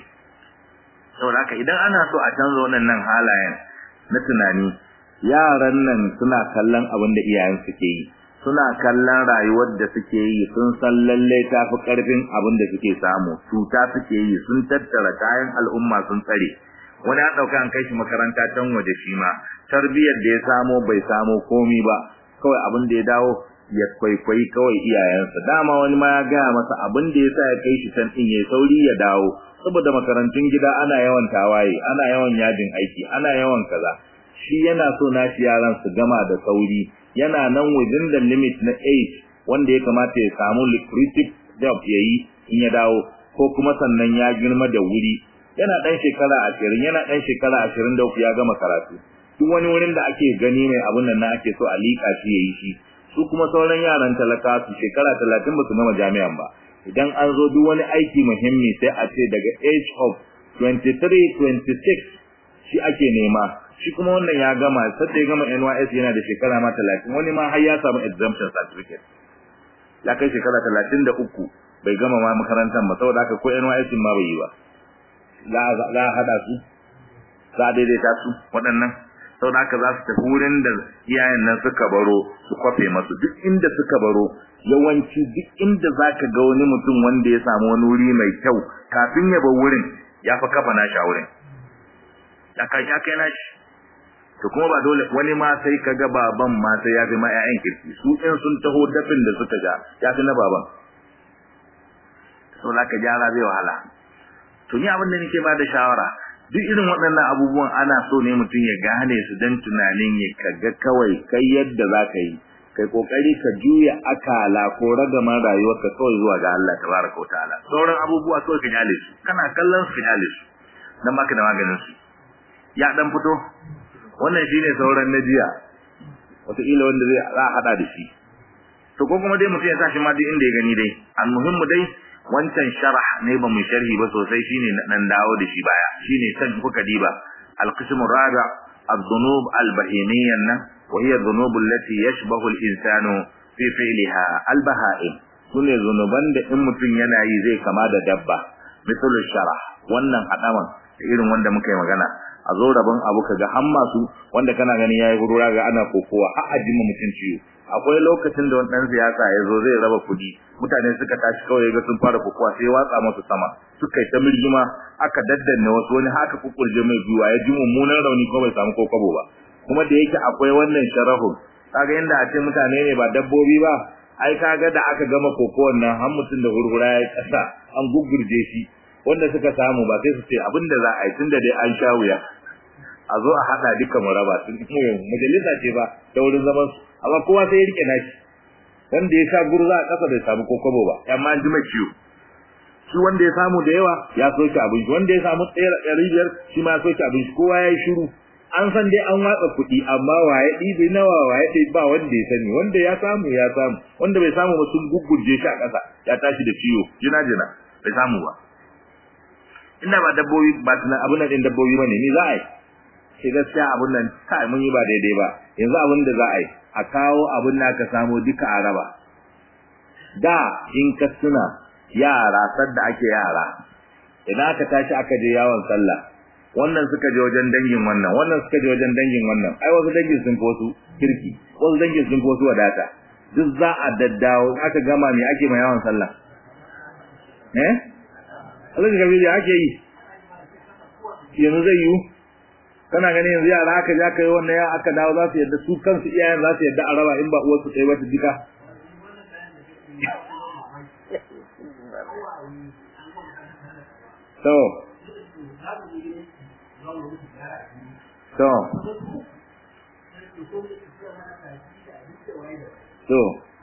saboda haka idan ana so a canza wannan halayen na tunani yaran nan suna kallon abin da iyayen suke yi suna kallon rayuwar da suke yi sun san lalle ta fi karfin abin da suke samu cuta suke yi sun tattara kayan al'umma sun tsare wani ya dauka an kai shi makaranta can waje shi ma tarbiyyar da ya samo bai samo komi ba kawai abin da ya dawo ya kwaikwayi kawai iyayensa dama wani ma ya gaya masa abin da ya sa ya kai shi can din ya sauri ya dawo saboda makarantun gida ana yawan tawaye ana yawan yajin aiki ana yawan kaza shi yana so nashi yaran su gama da sauri yana nan within the limit na age wanda ya kamata ya samu lucrative job yayi in ya dawo ko kuma sannan ya girma da wuri yana dan shekara 20 yana dan shekara 23 ya gama karatu duk wani wurin da ake gani mai abun nan na ake so a liƙa shi yayi shi su kuma sauran yaran talaka su shekara talatin ba su gama jami'an ba idan an zo duk wani aiki muhimmi sai a ce daga age of 23 26 shi ake nema shi kuma wannan ya gama sai ya gama NYS yana da shekara ma 30 wani ma har ya samu exemption certificate ya kai shekara 33 bai gama ma makarantar ba saboda haka ko NYS ma bai yi ba za za hada su za daidaita su waɗannan saboda haka za su tafi wurin da iyayen nan suka baro su kwafe masu duk inda suka baro yawanci duk inda zaka ga wani mutum wanda ya samu wani wuri mai kyau kafin ya bar wurin ya fa kafa nashi a wurin ya kai ya kai nashi to kuma ba dole wani ma sai kaga baban ma sai ya fi ma ƴaƴan kirki su in sun taho dafin da suka ja ya fi na baban so zaka gyara zai wahala to ni abin da nake ba da shawara duk irin waɗannan abubuwan ana so ne mutum ya gane su dan tunanin ya kaga kawai kai yadda zaka yi kai kokari ka juya akala ko ragaman rayuwarka kawai zuwa ga Allah tabaraka wataala sauran abubuwa kawai ka jale su kana kallon su jale su dan baka da maganin su ya dan fito wannan shine sauran najiya wataƙila wanda zai za a hada da shi to ko kuma dai mutum ya tashi ma duk inda ya gani dai almuhimmu dai wancan sharh ne ba mu sharhi ba sosai shine nan dawo da shi baya shine san kuka diba alqismu rabi الذنوب البهيمية وهي الذنوب التي يشبه الإنسان في فعلها البهائم sune zunuban da in mutum yana yi zai kama da dabba misalul shara wannan hadaman irin wanda muka yi magana a zo rabon abu kaga har masu wanda kana gani yayi gurura ga ana kokowa har ajima mutum ciwo akwai lokacin da wani dan siyasa ya zo zai raba kudi mutane suka tashi kawai ga sun fara kokowa sai watsa musu sama suka yi ta mirgima aka daddanne wasu wani haka kukurje mai gwiwa ya ji mummunan rauni ko bai samu kokabo ba kuma da yake akwai wannan sharahun kaga inda a ce mutane ne ba dabbobi ba ai kaga da aka gama kokowar nan har mutum da hurhura ya kasa an gugurje shi wanda suka samu ba sai su ce abinda za a yi tunda dai an sha wuya a zo a hada duka mu raba sun majalisa ce ba ta wurin zaman su amma kowa sai ya rike nashi wanda ya sha gurza a kasa bai samu kokobo ba amma an ji mai ciwo shi wanda ya samu da yawa ya soke abin shi wanda ya samu tsere ɗari biyar shi ma ya soke abin shi kowa ya yi shiru an san dai an watsa kuɗi amma waye ɗibi nawa waye ɗibi ba wanda ya sani wanda ya samu ya samu wanda bai samu ba sun gugurje shi a ƙasa ya tashi da ciwo jina jina bai samu ba inda ba dabbobi ba tuna abin nan ɗin dabbobi ba ne ni za a yi sai gaskiya abin nan kai mun yi ba daidai ba yanzu abin da za a yi a kawo abin da aka samu duka a raba da in ka suna yara sadda ake yara idan aka tashi aka je yawon sallah wannan suka je wajen dangin wannan wannan suka je wajen dangin wannan ai wasu dangin sun wasu kirki wasu dangin sun wasu wadata duk za a daddawo aka gama me ake mai yawon sallah eh Allah ga biya ake yi yanzu zai yi kana ganin yanzu yara aka ja kai wannan ya aka dawo za su yadda su kansu iyayen za su yadda a raba in ba uwarsu ɗaya ba ta jika to to to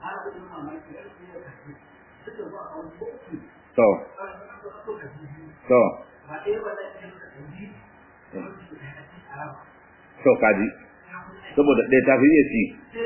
to to to kaji saboda ɗaya ta fi iya ci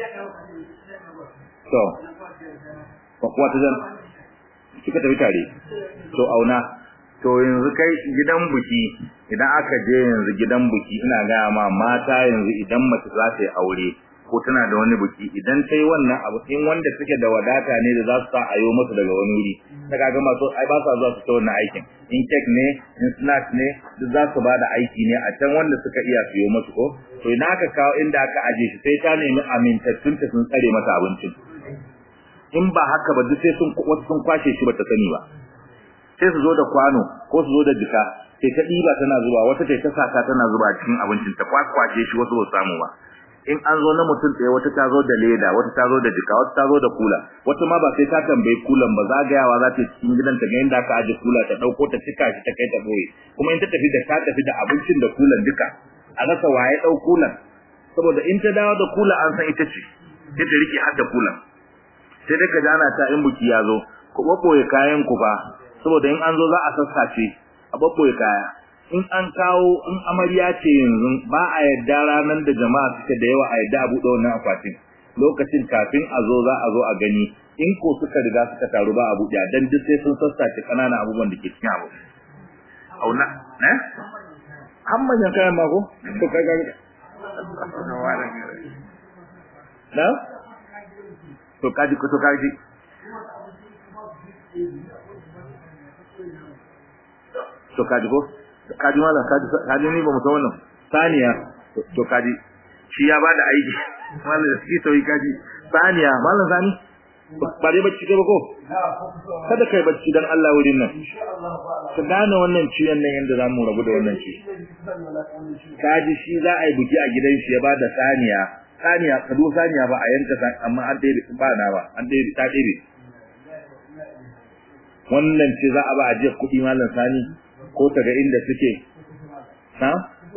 to kuwa ta zan suka tafi tare to auna to yanzu kai gidan buki idan aka je yanzu gidan buki ina gaya ma mata yanzu idan mace za ta yi aure ko tana da wani buki idan ta yi wannan abu in wanda suke da wadata ne da za su sa ayo musu daga wani wuri ta kaga masu ai ba sa zuwa su ta wannan aikin in kek ne in snack ne duk za su ba da aiki ne a can wanda suka iya siyo musu ko to ina aka kawo inda aka aje shi sai ta nemi amintattun ta sun tsare mata abincin in ba haka ba duk sai sun wasu sun kwashe shi bata sani ba sai su zo da kwano ko su zo da jika sai ta ɗiba tana zuba wata ta ta saka tana zuba cikin abincin ta kwakwace shi wasu ba samu ba in an zo na mutum tsaye wata ta zo da leda wata ta zo da jika wata ta zo da kula wata ma ba sai ta tambayi kulan ba zagayawa za ta cikin gidan ta ga inda aka aje kula ta dauko ta cika shi ta kai ta boye kuma in ta tafi da ta tafi da abincin da kulan duka a rasa waye dau kulan saboda in ta dawo da kula an san ita ce sai ta rike har da kulan sai dai ka jana ta in buki ya zo ku babboye kayan ku ba saboda in an zo za a sassace a babboye kaya in an kawo in amarya ce yanzu ba a yadda ranar da jama'a suke da yawa a yadda a buɗe wannan akwatin lokacin kafin a zo za a zo a gani in ko suka riga suka taru ba a buɗe dan duk sai sun sassace ƙananan abubuwan da ke cikin abu auna ne an manyan kayan mako to kai ga na to kaji ko to kaji to kaji ko kaji mallam kaji kaji ni ba mu san wannan saniya to kaji shi ya bada aiki mallam da shi to kaji saniya mallam sani ba dai bacci kai ba ko kada kai bacci dan Allah wurin nan ka gane wannan ciwon nan yanda zamu rabu da wannan ci kaji shi za a yi buki a gidan shi ya bada saniya saniya kado saniya ba a yanka amma an dai ba na ba an dai ta dai wannan ce za a ba a je kuɗi mallam sani ko ta ga inda suke ha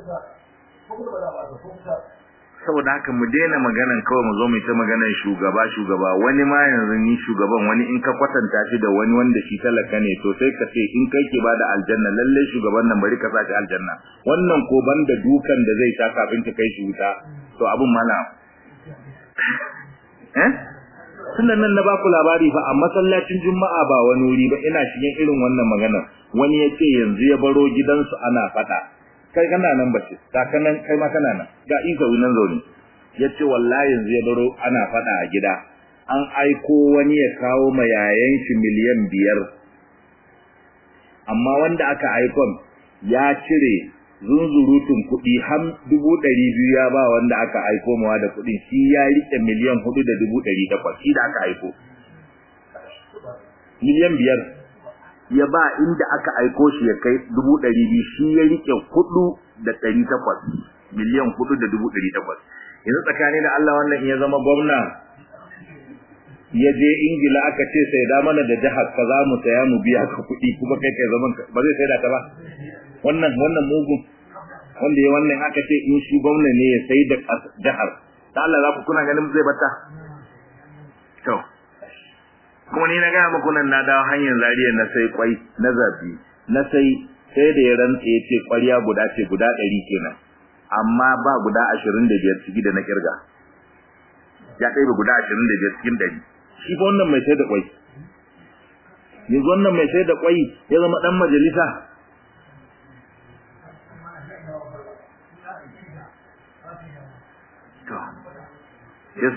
saboda haka mu daina maganan kawai mu zo mu ta maganan shugaba shugaba wani ma yanzu ni shugaban wani in ka kwatanta shi da wani wanda shi talaka ne to sai ka ce in kai ke bada aljanna lalle shugaban nan bari ka sa shi aljanna wannan ko banda dukan da zai sha kafin ka kai shi wuta to abun mana eh tunda nan na baku labari fa a masallacin juma'a ba wani wuri ba ina cikin irin wannan magana wani ya ce yanzu ya baro gidansu ana fada kai kana nan bace kakanan kai ma kana nan ga isa nan zaune yace wallahi yanzu ya baro ana fada a gida an aiko wani ya kawo ma yayan shi miliyan biyar amma wanda aka aikon ya cire zunzurutun kuɗi ham dubu ɗari biyu ya ba wanda aka aiko mawa da kuɗin shi ya riƙe miliyan hudu da dubu ɗari takwas shi da aka aiko miliyan biyar ya ba inda aka aiko shi ya kai dubu ɗari biyu shi ya rike hudu da ɗari takwas miliyan hudu da dubu ɗari takwas yanzu tsakani da Allah wannan in ya zama gwamna ya je ingila aka ce sai da mana da jihar ka za mu saya mu biya ka kuɗi kuma kai kai zaman ba zai sai da ta ba wannan wannan mugun wanda ya wannan aka ce in shi gwamna ne ya sai da jihar da Allah za ku kuna ganin zai bata to kuma ni na gaya muku nan na dawo hanyar zariya na sai kwai na zafi na sai sai da ya rantse ya ce ƙwarya guda ce guda ɗari kenan amma ba guda ashirin da biyar ciki da na kirga ya ɗaya guda ashirin da biyar cikin ɗari shi fa wannan mai sai da kwai yanzu wannan mai sai da kwai ya zama ɗan majalisa to yes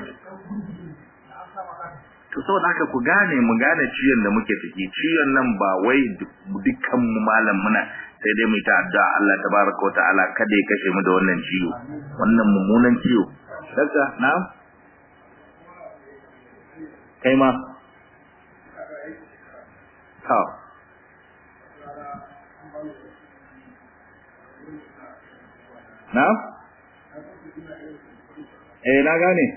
to saboda haka ku gane mu gane ciyon da muke ciki ciyon nan ba wai dukkan mu malam muna sai dai mu ta addu'a Allah tabaraka wa ta'ala kada ya kashe mu da wannan ciwo wannan mummunan ciwo dakta na kai ma ha na eh na gane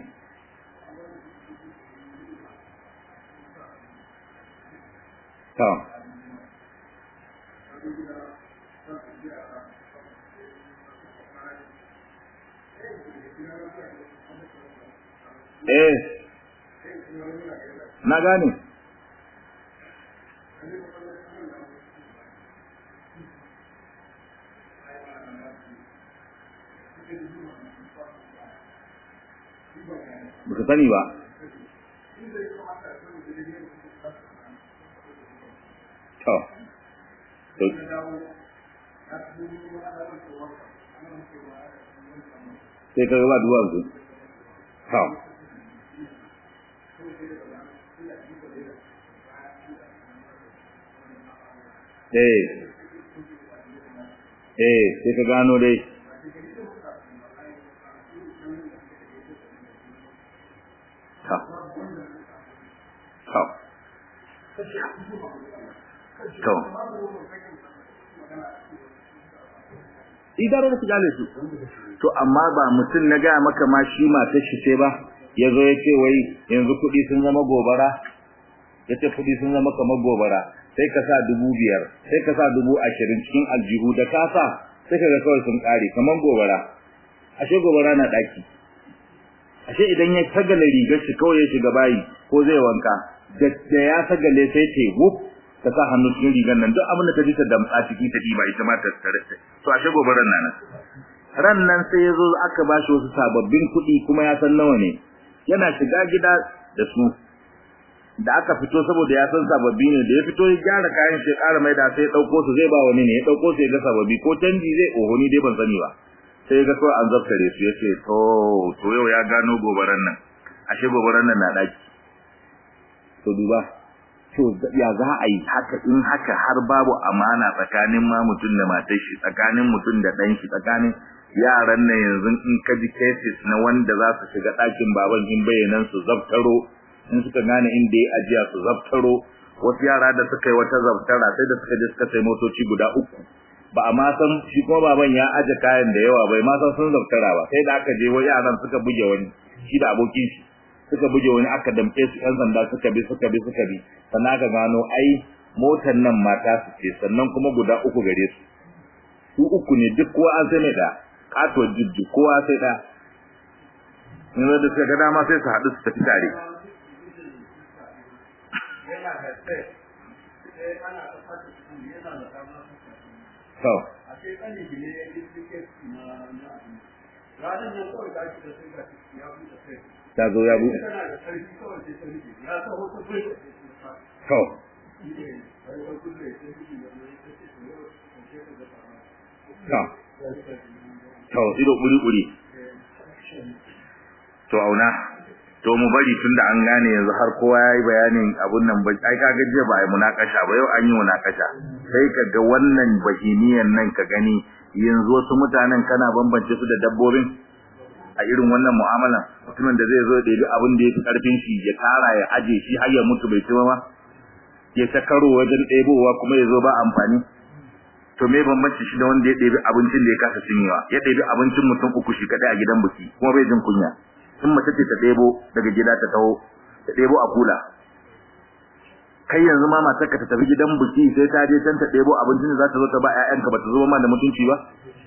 to eh na gane baka sani ba to to sai ka gaba duwa su to eh eh sai ka gano dai to to to idarar su gane su to amma ba mutum na ga maka ma shi matar shi ce ba yazo ya ce wai yanzu kuɗi sun zama gobara yace kuɗi sun zama kamar gobara sai ka sa dubu biyar sai ka sa dubu ashirin cikin aljihu da ka sa sai ka ga kawai sun ƙare kamar gobara ashe gobara na ɗaki ashe idan ya sagale rigar shi kawai ya shiga bayi ko zai wanka da ya sagale sai ce wuf ta sa hannu cikin rigar nan duk abin da ta ji ta damtsa ciki ta diba ita ma ta tare to ashe gobaran nan ran nan sai ya zo aka ba shi wasu sababbin kuɗi kuma ya san nawa ne yana shiga gida da su da aka fito saboda ya san sababbi ne da ya fito ya gyara kayan shi ƙara mai da sai ya ɗauko su zai ba wani ne ya ɗauko su ya ga sababbi ko canji zai oho ni dai ban sani ba sai ya ga kawai an zaftare su ya ce to to yau ya gano gobaran nan ashe gobaran nan na ɗaki to duba to ya za a yi haka in haka har babu amana tsakanin ma mutum da matar shi tsakanin mutum da ɗan shi tsakanin yaran nan yanzu in ka ji cases na wanda za su shiga ɗakin baban in bayanan su zaftaro in suka gane inda ya ajiya su zaftaro wasu yara da suka yi wata zaftara sai da suka je suka sai motoci guda uku ba a ma san shi kuma baban ya aje kayan da yawa bai ma san sun zaftara ba sai da aka je wa yaran suka buge wani shi da abokin shi suka buge wani aka damke su yan sanda suka bi suka bi suka bi sannan aka gano ai motar nan mata su ce sannan kuma guda uku gare su su uku ne duk kowa an sai mai da kato jijji kowa sai da yanzu da suka ga dama sai su haɗu su tafi tare to ta zo ya buɗe to to to ido buri-buri to auna to mu bari tunda an gane yanzu har kowa yayi bayanin abun nan ba ai kaga je ba ai munakasha ba yau an yi munakasha sai kaga wannan bahimiyan nan ka gani yanzu wasu mutanen kana bambance su da dabbobin a irin wannan mu'amala mutumin da zai zo da yi abin da yake karfin shi ya tara ya aje shi har ya mutu bai ci ba ya ta karo wajen ɗebowa kuma ya zo ba amfani to me bambanci shi da wanda ya ɗebi abincin da ya kasa cinyewa ya ɗebi abincin mutum uku shi kaɗai a gidan biki kuma bai jin kunya in mace ce ta ɗebo daga gida ta taho ta ɗebo a kula kai yanzu ma matarka ta tafi gidan biki sai ta je can ta ɗebo abincin da za ta zo ta ba ƴaƴanka ba ta zo ma da mutunci ba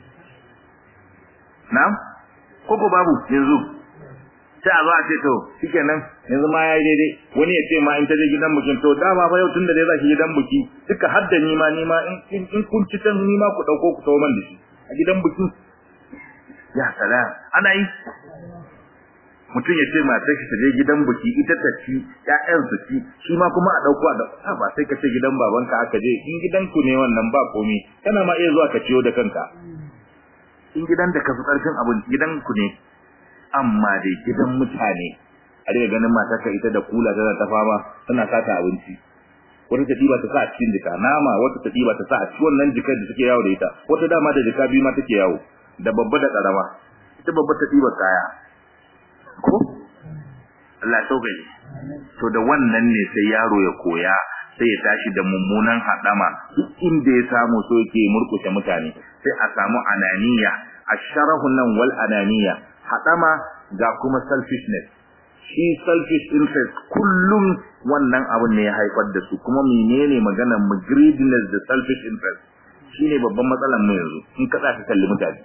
na'am ko ko babu yanzu sai a zo a ce to shikenan yanzu ma yayi daidai wani ya ce ma in ta je gidan bikin to dama fa yau tun da dai za ki gidan biki duka hadda ni ma ni ma in in kun ci tan ni ma ku dauko ku tawo man da shi a gidan biki ya salam ana yi mutum ya ce matar shi ta je gidan biki ita ta ci ƴaƴan su ci shi ma kuma a dauko a da ba sai ka ce gidan babanka aka je in gidan ku ne wannan ba komai kana ma iya zuwa ka ciyo da kanka in gidan da ka fi karfin abin gidan ku ne amma dai gidan mutane a riga ganin matarka ita da kula tana ta fama tana sata abinci wata ta diba ta sa a cikin jika nama wata ta diba ta sa a cikin wannan jikar da take yawo da ita wata dama da jika biyu ma take yawo da babba da karama ita babba ta diba kaya ko Allah sauƙaƙe to da wannan ne sai yaro ya koya sai ya tashi da mummunan hadama duk inda ya samu so yake murkushe mutane sai a samu ananiya asharahu nan wal ananiya hadama ga kuma selfishness shi selfish interest kullum wannan abin ne ya haifar da su kuma menene maganar mu greediness da selfish interest shine babban matsalar mu yanzu in ka tsaka kalli mutane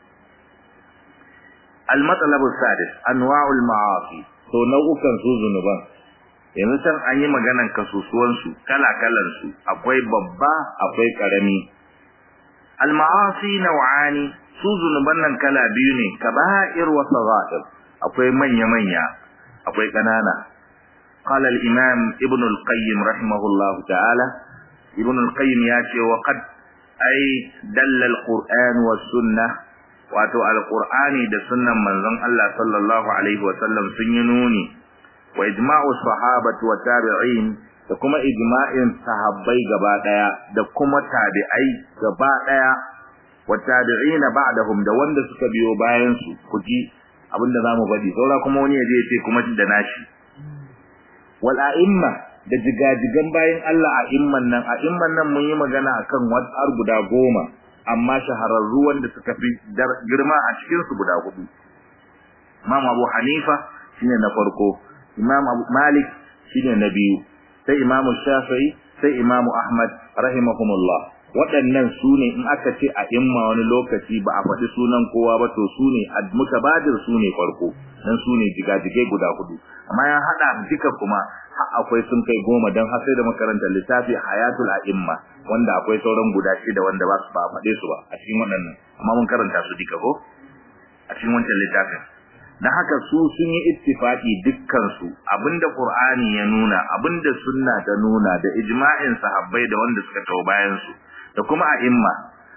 al-matlab sadis anwa'ul ma'asi to nau'ukan su zunuban yanzu san an yi maganar kasusuwan su kala kalan su akwai babba akwai karami al-ma'asi naw'ani su zunuban nan kala biyu ne kaba'ir wa sagha'ir akwai manya manya akwai kanana qala al-imam ibn al-qayyim rahimahullahu ta'ala ibn al-qayyim ya ce wa qad ay dalla al-qur'an wa sunnah wato al-qur'ani da sunnan manzon Allah sallallahu alaihi wa sallam sun yi nuni wa ijma'u sahabati wa tabi'in da kuma ijma'in sahabbai gaba daya da kuma tabi'ai gaba daya والتابعين بعدهم da wanda suka biyo bayan su kuji abinda zamu faɗi saura kuma wani yaje yace kuma da nashi wal a'imma da jigajigan bayan Allah a'imman nan a'imman nan mun yi magana akan wadar guda goma amma shahararru wanda suka fi girma a cikin su guda hudu Imam Abu Hanifa shine na farko Imam Abu Malik shine na biyu sai Imam Shafi'i sai Imam Ahmad rahimahumullah waɗannan su ne in aka ce a imma wani lokaci ba a faɗi sunan kowa ba to su ne mutabadir su ne farko dan su ne jigajigai guda hudu amma ya hada duka kuma akwai sun kai goma don har sai da makarantar littafi hayatul a'imma wanda akwai sauran guda shida wanda ba su ba faɗe su ba a cikin waɗannan amma mun karanta su duka ko a cikin wancan littafin dan haka su sun yi ittifaqi dukkan su abinda qur'ani ya nuna abinda sunna ta nuna da ijma'in sahabbai da wanda suka tawo bayan su da kuma a'imma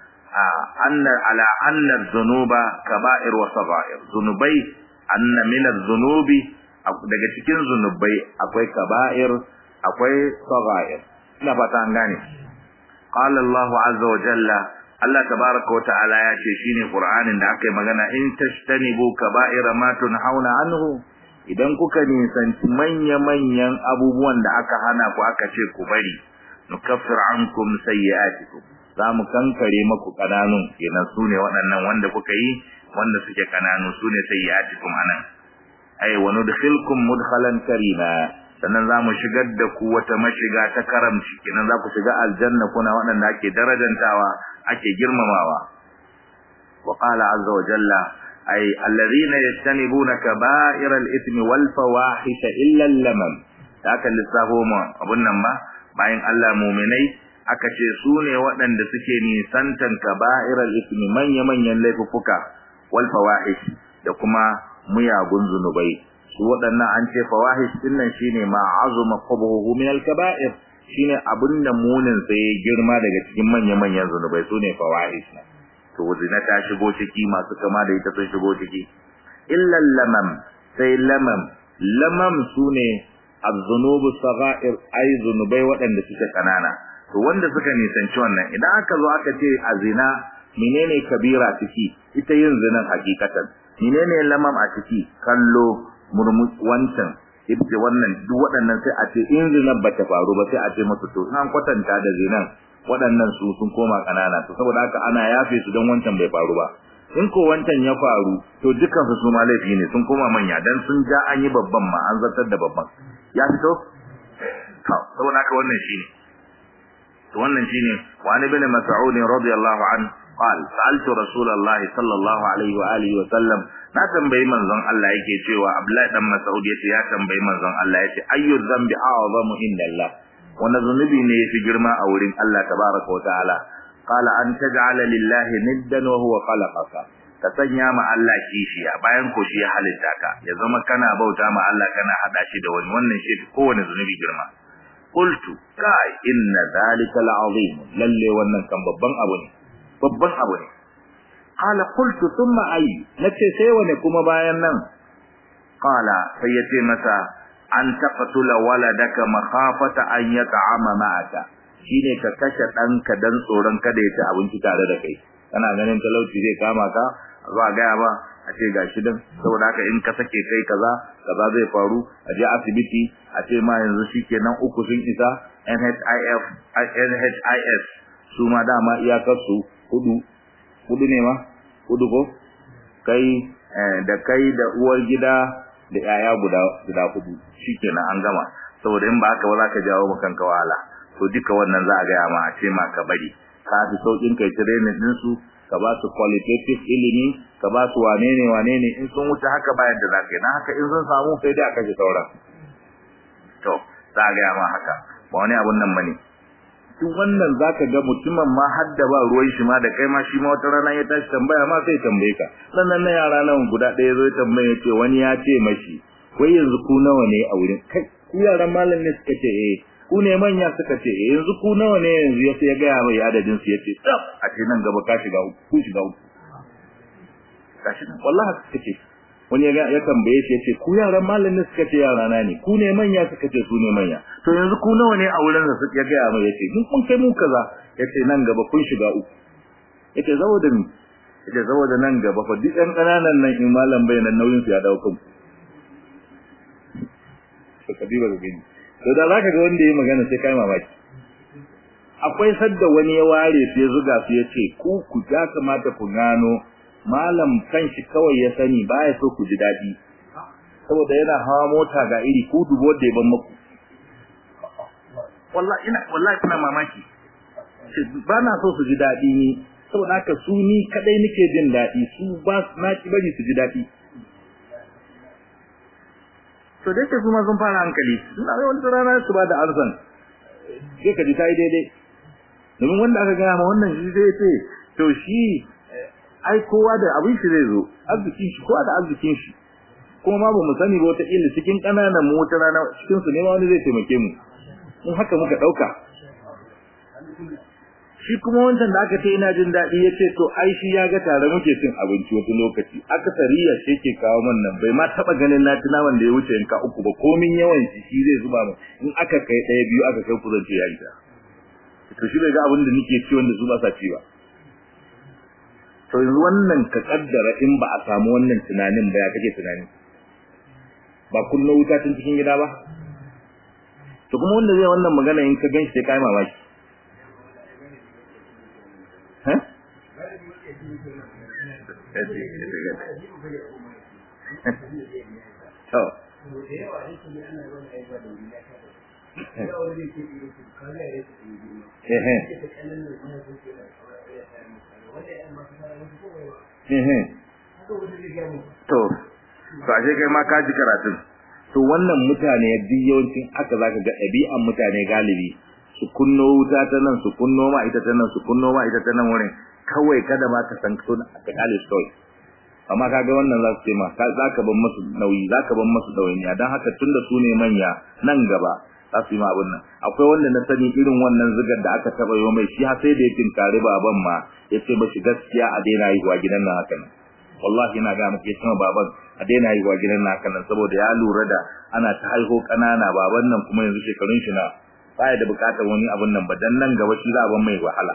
anna ala anna dhunuba kaba'ir wa sagha'ir zunubai anna min adh-dhunubi daga cikin zunubai akwai kaba'ir akwai sagha'ir ina fata an gane qala Allahu azza wa jalla Allah tabaraka wa ta'ala ya ce shine Qur'anin da aka yi magana in tashtanibu kaba'ira ma tunhauna anhu idan kuka nisanci manya-manyan abubuwan da aka hana ku aka ce ku bari nukaffir ankum sayyi'atikum za mu kankare maku kananun kenan sune waɗannan wanda kuka yi wanda suke kananu sune sayyi'atikum anan ay wa nudkhilkum mudkhalan karima sannan za mu shigar da ku wata mashiga ta karamci kenan za ku shiga aljanna kuna waɗanda ake darajantawa ake girmamawa wa qala azza wa jalla ay alladhina yastanibuna kaba'ira al-ithmi wal fawahisha illa al-lamam da aka lissafo mu abun nan ba bayan Allah mu'minai aka ce su ne waɗanda suke nisantan kaba'ira al-ithmi manya manyan laifuka wal fawahish da kuma muyagun zunubai su waɗannan an ce fawahish din nan shine ma azuma qabuhu min al-kaba'ir shine abinda munin sai girma daga cikin manya-manyan zunubai sune fawahish to zina ta shigo ciki masu kama da ita sun shigo ciki illa lamam sai lamam lamam sune az-zunubu sagha'ir ay zunubai waɗanda suke kanana to wanda suka nisanci wannan idan aka zo aka ce a zina menene kabira ciki ita yin zinan hakikatan menene lamam a ciki kallo murmus wancan ibce wannan duk waɗannan sai a ce in zinan bata faru ba sai a ce musu to an kwatanta da zinan waɗannan su sun koma kanana to saboda haka ana yafe su don wancan bai faru ba in ko wancan ya faru to dukkan su ma laifi ne sun koma manya dan sun ja an yi babban ma an zartar da babban ya fito to saboda haka wannan shine to wannan shine wa ani bin mas'ud radiyallahu an قال سألت رسول الله صلى الله عليه وآله وسلم na tambayi manzon Allah yake cewa Abdullahi dan Mas'ud yace ya tambayi manzon Allah yace ayyu dhanbi a'zamu indallah wanda zunubi ne yafi girma a wurin Allah tabaraka wa ta'ala qala an taj'ala lillahi niddan wa huwa khalaqaka ka sanya ma Allah kishiya bayan ko shi ya halitta ka ya zama kana bauta ma Allah kana hada shi da wani wannan shi kowane zunubi girma qultu kai inna dhalika al'azim lalle wannan kan babban abu ne babban abu ne qala qultu thumma ay nace sai wane kuma bayan nan qala sai yace masa an taqtula waladaka makhafata an yata'ama ma'aka shine ka kashe danka dan tsoron kada ya ci abinci tare da kai kana ganin talauci zai kama ka zuwa gaya ba a ce gashi dan saboda haka in ka sake kai kaza kaza zai faru a je asibiti a ce ma yanzu shikenan uku sun isa NHIF NHIS su ma dama iyakar su hudu hudu ne ma hudu ko kai da kai da uwar gida da yaya guda guda hudu shikenan an gama saboda in ba haka ba za ka jawo maka kanka wahala to duka wannan za a ga ma a ce ma ka bari ka fi saukin kai training din su ka ba su qualitative ilimi ka ba su wane ne wane ne in sun wuce haka bayan da za ka yi na haka in sun samu sai dai a kashe sauran to za a ga ma haka ba wani abun nan bane duk wannan zaka ga mutumin ma har da ba ruwan shi ma da kai ma shi ma wata rana ya tashi tambaya ma sai tambaye ka sannan na yara nan guda ɗaya zo tambaye ya ce wani ya ce mashi wai yanzu ku nawa ne a wurin kai ku yaran malam ne suka ce eh ku ne manya suka ce eh yanzu ku nawa ne yanzu ya ya gaya mai adadin su yace tsaf a ce nan gaba ka shiga uku ku shiga uku kashi nan wallahi suka ce wani ya ya tambaye shi yace ku yaran malam ne suka ce yara na ne ku ne manya suka ce su ne manya to yanzu ku nawa ne a wurin da suka gaya mai yace mun kun kai mu kaza yace nan gaba kun shiga uku yace saboda ni yace saboda nan gaba fa duk ɗan ƙananan nan in malam bai nan nauyin su ya dawo kanku to kadiba ga gani to da zaka ga wanda yayi magana sai kai mamaki akwai sadda wani ya ware sai zuga su yace ku ku ya kamata ku gano malam kanshi kawai ya sani baya so ku ji dadi saboda yana hawa mota ga iri ku dubo da ban muku wallahi ina wallahi kuna mamaki ba na so su ji dadi ni saboda haka su ni kadai nake jin dadi su ba na ki bari su ji dadi to dai su ma sun fara hankali suna ga wani rana su ba da arsan sai ka ji ta yi daidai domin wanda aka gaya ma wannan shi zai ce to shi ai kowa da abin shi zai zo arzikin shi kowa da arzikin shi kuma ma ba mu sani ba wata illa cikin ƙananan mu wata rana cikin su ne ma wani zai taimake mu in haka muka ɗauka shi kuma wancan da aka ce ina jin daɗi ya ce to ai shi ya ga tare muke cin abinci wata lokaci aka sariya shi ke kawo man nan bai ma taɓa ganin na tuna wanda ya wuce yanka uku ba komin yawan shi shi zai zuba mu in aka kai ɗaya biyu aka kai kuzan ce ya yi to shi bai ga abin da nake ci wanda su ba sa ci ba to yanzu wannan ka kaddara in ba a samu wannan tunanin ba ya kake tunani ba kunna wuta tun cikin gida ba to kuma wanda zai wannan magana in ka ganshi sai kai mamaki ha to to to ashe kai ma ka ji karatun to wannan mutane duk yawancin aka zaka ga ɗabi'an mutane galibi su kunno wuta ta nan su kunno ma ita ta nan su kunno ma ita ta nan wurin kawai kada ma ka san so ka kale su kawai amma kaga wannan za su ce ma za ka ban masu nauyi za ka ban masu ɗawainiya don haka tunda su ne manya nan gaba za su yi ma abin nan akwai wanda na sani irin wannan zigar da aka taɓa yi mai shi har sai da ya tinkari baban ma ya ce mashi gaskiya a daina haihuwa gidan nan haka nan wallahi ina ga muke cewa baban a daina haihuwa gidan nan haka nan saboda ya lura da ana ta haihu ƙanana baban nan kuma yanzu shekarun shi na baya da bukatar wani abun nan ba dan nan gaba shi za a ban mai wahala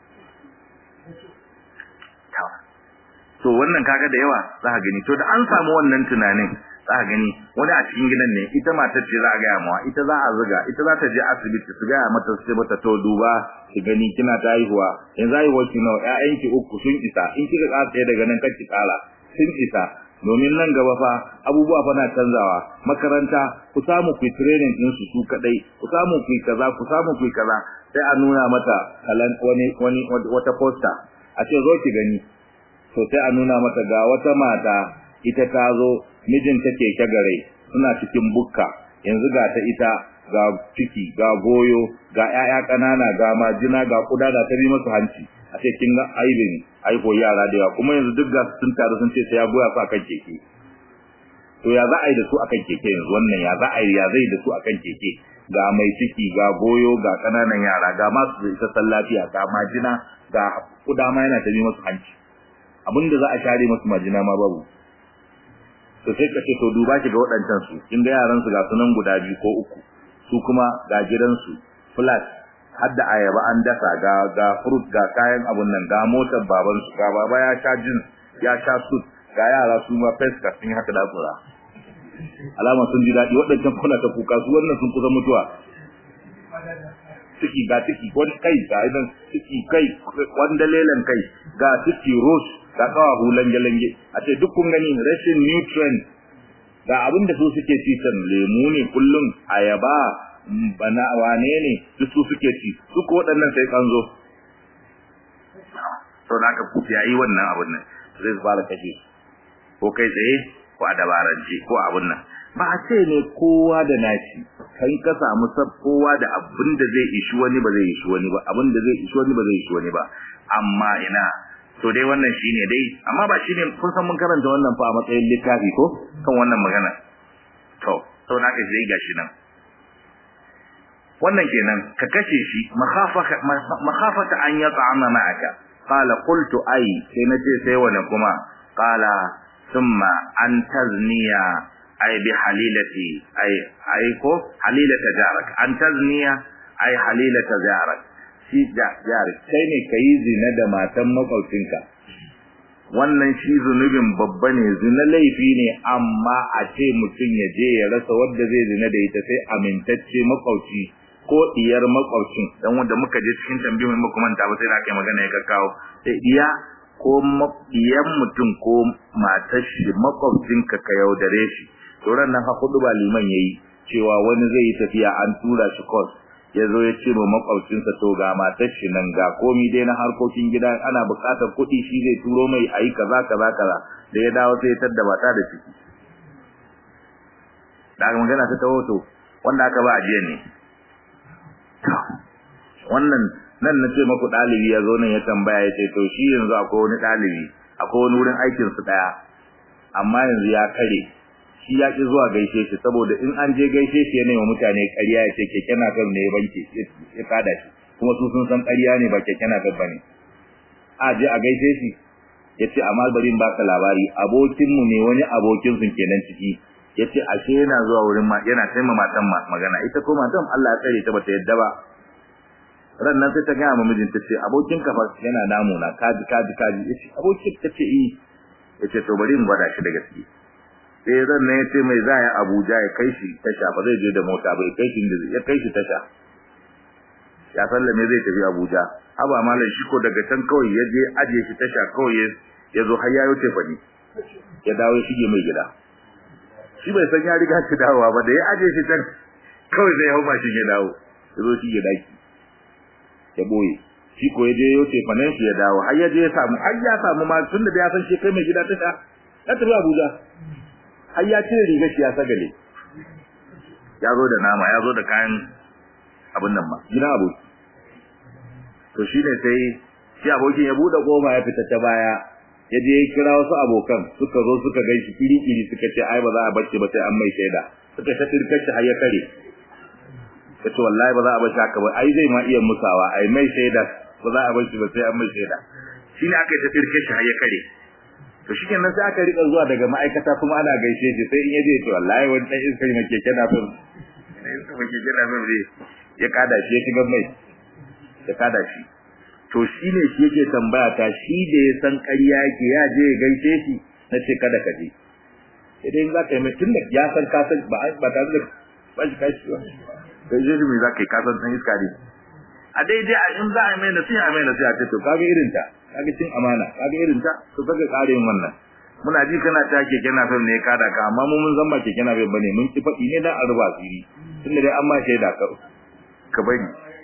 to wannan kaga da yawa za ka gani to da an samu wannan tunanin za ka gani wani a cikin gidan ne ita matar ce za a gaya mawa ita za a zuga ita za ta je asibiti su gaya mata su ce mata to duba ki gani kina ta haihuwa yanzu haihuwar ki nawa ƴaƴanki uku sun isa in kika ƙara ɗaya daga nan kar ki ƙara sun isa domin nan gaba fa abubuwa fa na canzawa makaranta ku samu ku training din su su kadai ku samu ku kaza ku samu ku kaza sai a nuna mata kalan wani wani wata poster a ce zo ki gani to sai a nuna mata ga wata mata ita ta zo mijinta keke gare suna cikin bukka yanzu ga ta ita ga ciki ga goyo ga ƴaƴa ƙanana ga majina ga kuda da ta bi masu hanci a ce kin ga aibin aiko yara da yawa kuma yanzu duk ga sun taru sun ce sai ya goya su akan keke to ya za a yi da su akan keke yanzu wannan ya za a yi ya zai da su akan keke ga mai ciki ga goyo ga ƙananan yara ga masu isassan lafiya ga majina ga kuda ma yana ta bi masu hanci abinda za a share masu majina ma babu to sai ka ce to duba ki ga waɗancan su kin ga yaran su ga sunan guda biyu ko uku su kuma ga gidan su flat har da ayaba an dasa ga ga fruit ga kayan abun nan ga motar baban su ga baba ya sha jin ya sha suit ga yara su ma feska sun haka da tsura alama sun ji daɗi waɗancan kuna ta kuka su wannan sun kusa mutuwa ciki ga ciki wani kai ga idan ciki kai wanda lelan kai ga ciki rose ga kawa hulan jalange a ce duk kun gani rashin nutrient ga abin da su suke ci san lemu ne kullum ayaba bana wane ne duk su suke ci duk waɗannan sai kan zo to da ka kufi yayi wannan abin nan zai fara kashe ko kai tsaye ko a dabarance ko abin nan ba a ce ne kowa da nashi kai ka samu sab kowa da abin da zai ishi wani ba zai ishi wani ba abin da zai ishi wani ba zai ishi wani ba amma ina to dai wannan shine dai amma ba shine kun san mun karanta wannan fa a matsayin littafi ko kan wannan magana to to na ka dai gashi nan wannan kenan ka kashe shi makhafata makhafata an yata'ama ma'aka qala qultu ay sai nace sai wani kuma qala thumma an tazniya ay bi halilati ay ay ko halilata jarak an tazniya ay halilata jarak shi jarik kai ne kai zina da matan makwabcinka wannan shi zunubin babba ne zina laifi ne amma a ce mutum ya je ya rasa wanda zai zina da ita sai amintacce makwabci ko diyar makwabcin dan wanda muka je cikin tambayoyin muka manta ba sai da kai magana ya kawo sai diya ko diyan mutum ko matar shi makwabcinka ka yaudare shi to ran nan ha hudu ba liman yayi cewa wani zai yi tafiya an tura shi course ya zo ya ce ma makwabcinsa to ga matar shi nan ga komi dai na harkokin gida ana buƙatar kuɗi shi zai turo mai ayi kaza kaza kaza da ya dawo sai ya tadda mata da ciki da magana ta tawo to wanda aka ba ajiyan ne wannan nan na ce maku ɗalibi ya zo nan ya tambaya ya ce to shi yanzu akwai wani ɗalibi akwai wani wurin aikinsu ɗaya amma yanzu ya kare shi ya ƙi zuwa gaishe shi saboda in an je gaishe shi ya nema mutane ƙarya ya ce keke na kan ne ya banke ya kada shi kuma su sun san ƙarya ne ba keke na kan bane a je a gaishe shi ya ce amma bari in baka labari abokinmu ne wani abokin sun kenan ciki ya ce ashe yana zuwa wurin ma yana taimaka matan magana ita ko matan Allah ya tsare ta bata yadda ba ran nan sai ta gaya ma mijinta ce abokin ka fa yana namuna kaji kaji kaji yace abokin ta ce eh yace to bari in gwada shi da gaske sai ran nan yace mai zaya Abuja ya kai shi tasha ba zai je da mota ba ya kai shi ya kai shi tasha ya sallame zai tafi Abuja haba malam shi ko daga can kawai ya je aje shi tasha kawai ya zo har yayo tefani ya dawo ya shige mai gida shi bai san ya riga shi dawowa ba da ya aje shi can kawai zai hau mashin ya dawo ya zo shi ya daki ya boye shi ko ya je yau tefanen shi ya dawo har ya je ya samu har ya samu ma tun da ya san shi kai mai gida ta sha ya tafi Abuja har ya cire riga shi ya sagale ya zo da nama ya zo da kayan abin nan ma gida aboki to shine sai shi abokin ya bude kofa ya fita ta baya ya je ya kira wasu abokan suka zo suka ganshi kiri-kiri suka ce ai ba za a bacci ba sai an mai shaida suka ta tirkar shi har ya kare kace wallahi ba za a bar shi haka ba ai zai ma iya musawa ai mai shaida ba za a bar shi ba sai an mai shaida shine aka yi ta tirke shi har ya kare to shi kenan sai aka rika zuwa daga ma'aikata kuma ana gaishe shi sai in yaje to wallahi wani dan iska ne keke na fin iska ne keke na fin ya kada shi ya shiga mai ya kada shi to shine shi yake tambaya ta shi da ya san ƙarya yake ya je ya gaishe shi na ce kada ka je sai dai za ka yi mai tun da ya san ka san ba ba tare da ba shi kashi ba sai je mai za ka yi kasan san iska ne a daidai a in za a mai nasiha a mai nasiha ce to kaga irin ta kaga cin amana kaga irin ta to kaga kare yin wannan muna ji kana ta keke na fam ne ka da ka amma mu mun zan ba keke na fam bane mun ki faɗi ne dan a ruba asiri tunda dai an ma shaida ka ka bari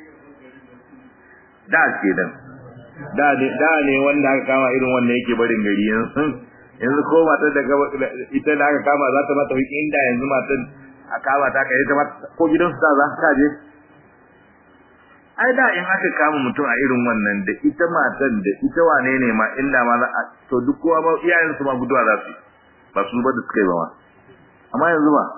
da ke dan da ne da ne wanda aka kama irin wannan yake barin gari yanzu yanzu ko matar da ita da aka kama za ta mata wiki inda yanzu matar a kama ta kai ta ko gidansu ta za ta je ai da in aka kama mutum a irin wannan da ita matan da ita wane ne ma inda ma za a to duk kowa ba iyayen su ma guduwa za su ba su ba da suka yi ba ma amma yanzu ba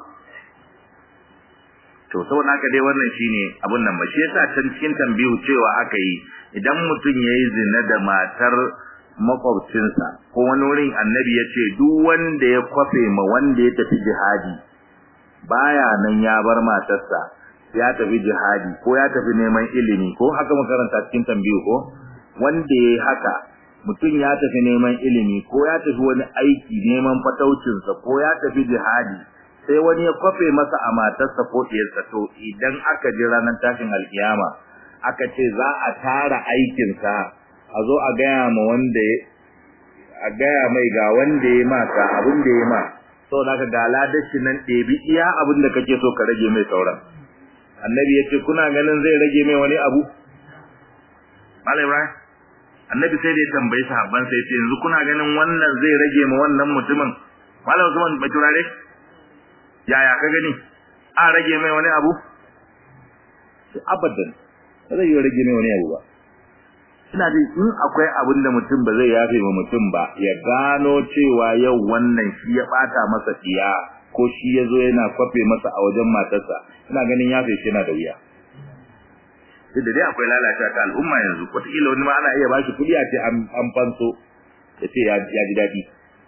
to saboda haka dai wannan shine abun nan ba shi yasa can cikin tambihu cewa aka yi idan mutum yayi zina da matar makwabcinsa ko wani wurin annabi ya ce duk wanda ya kwafe ma wanda ya tafi jihadi baya nan ya bar matarsa ya tafi jihadi ko ya tafi neman ilimi ko haka makaranta cikin tambiyu ko wanda yayi haka mutum ya tafi neman ilimi ko ya tafi wani aiki neman fataucinsa ko ya tafi jihadi sai wani ya kwafe masa a matarsa ko ɗiyarsa to idan aka ji ranar tashin alkiyama aka ce za a tara aikinsa a zo a gaya ma wanda a gaya mai ga wanda ya ma ka abin da ya ma saboda haka ga ladashi nan ɗebi iya abin da kake so ka rage mai sauran annabi ya ce kuna ganin zai rage mai wani abu Malam Ibrahim annabi sai da ya tambayi sahabban sai ce yanzu kuna ganin wannan zai rage ma wannan mutumin Malam Usman bai turare yaya ka gani a rage mai wani abu sai abadan ba zai rage mai wani abu ba ina ji in akwai abin da mutum ba zai yafe ma mutum ba ya gano cewa yau wannan shi ya bata masa diya ko shi ya zo yana kwafe masa a wajen matarsa ina ganin yafe shi yana da wuya sai da dai akwai lalacewa ta al'umma yanzu wataƙila wani ma ana iya bashi kuɗi a ce an fanso ya ce ya ji daɗi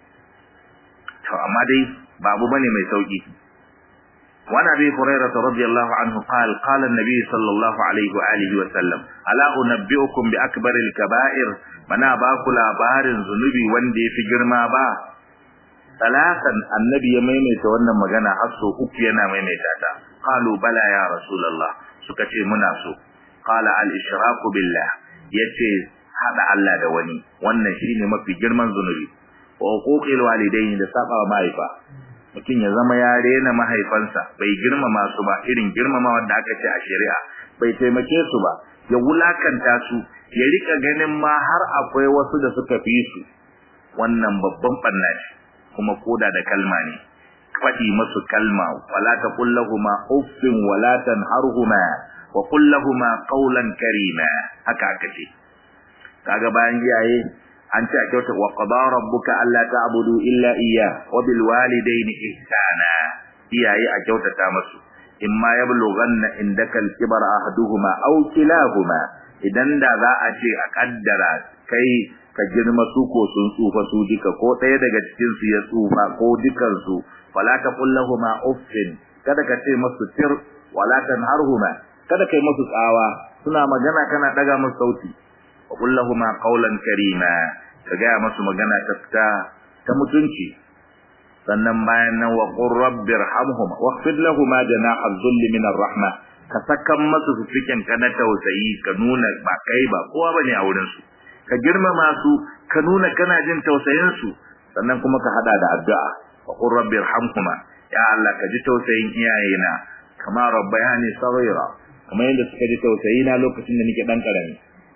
to amma dai babu bane mai sauƙi وعن ابي هريره رضي الله عنه قال قال النبي صلى الله عليه واله وسلم الا انبئكم باكبر الكبائر بنا باكو labarin zunubi wanda yafi girma ba talatan annabi ya maimaita wannan magana har so uku yana maimaita ta qalu bala ya rasulullah suka ce muna so qala al ishraku billah yace hada Allah da wani wannan shine mafi girman zunubi wa uquqil walidaini da saba mahaifa mutum ya zama ya rena mahaifansa bai girmama su ba irin girmama wanda aka ce a shari'a bai taimake su ba ya wulakanta su ya rika ganin ma har akwai wasu da suka fi su wannan babban banna ce kuma koda da kalma ne faɗi musu kalma wala taqul lahumu uffin wala tanharhuma wa qul lahumu qawlan karima haka aka ce kaga bayan iyaye an ce a kyauta wa qada rabbuka alla ta'budu illa iyya wa bil walidayni ihsana iyaye a kyautata musu imma yablughanna indaka al-kibara ahaduhuma aw kilahuma idan da za a ce a kaddara kai ka girma su ko sun tsufa su duka ko ɗaya daga cikin su ya tsufa ko dukan su fala taqul lahumu uffin kada ka ce musu tir wala tanharhuma kada kai musu tsawa suna magana kana daga musu sauti wa qul lahumu qawlan karima ka ga musu magana ta fita ta mutunci sannan bayan nan wa qur rabbirhamhum waqfid lahumu janaha dhulli min ar-rahma ka sakan masu su cikin kana tausayi ka nuna ba kai ba kowa bane a wurin su ka girmama su ka nuna kana jin tausayin su sannan kuma ka hada da addu'a wa qur rabbirhamhuma ya Allah ka ji tausayin iyayena kama rabbayani saghira kamar yadda suka ji tausayi na lokacin da nake dan karami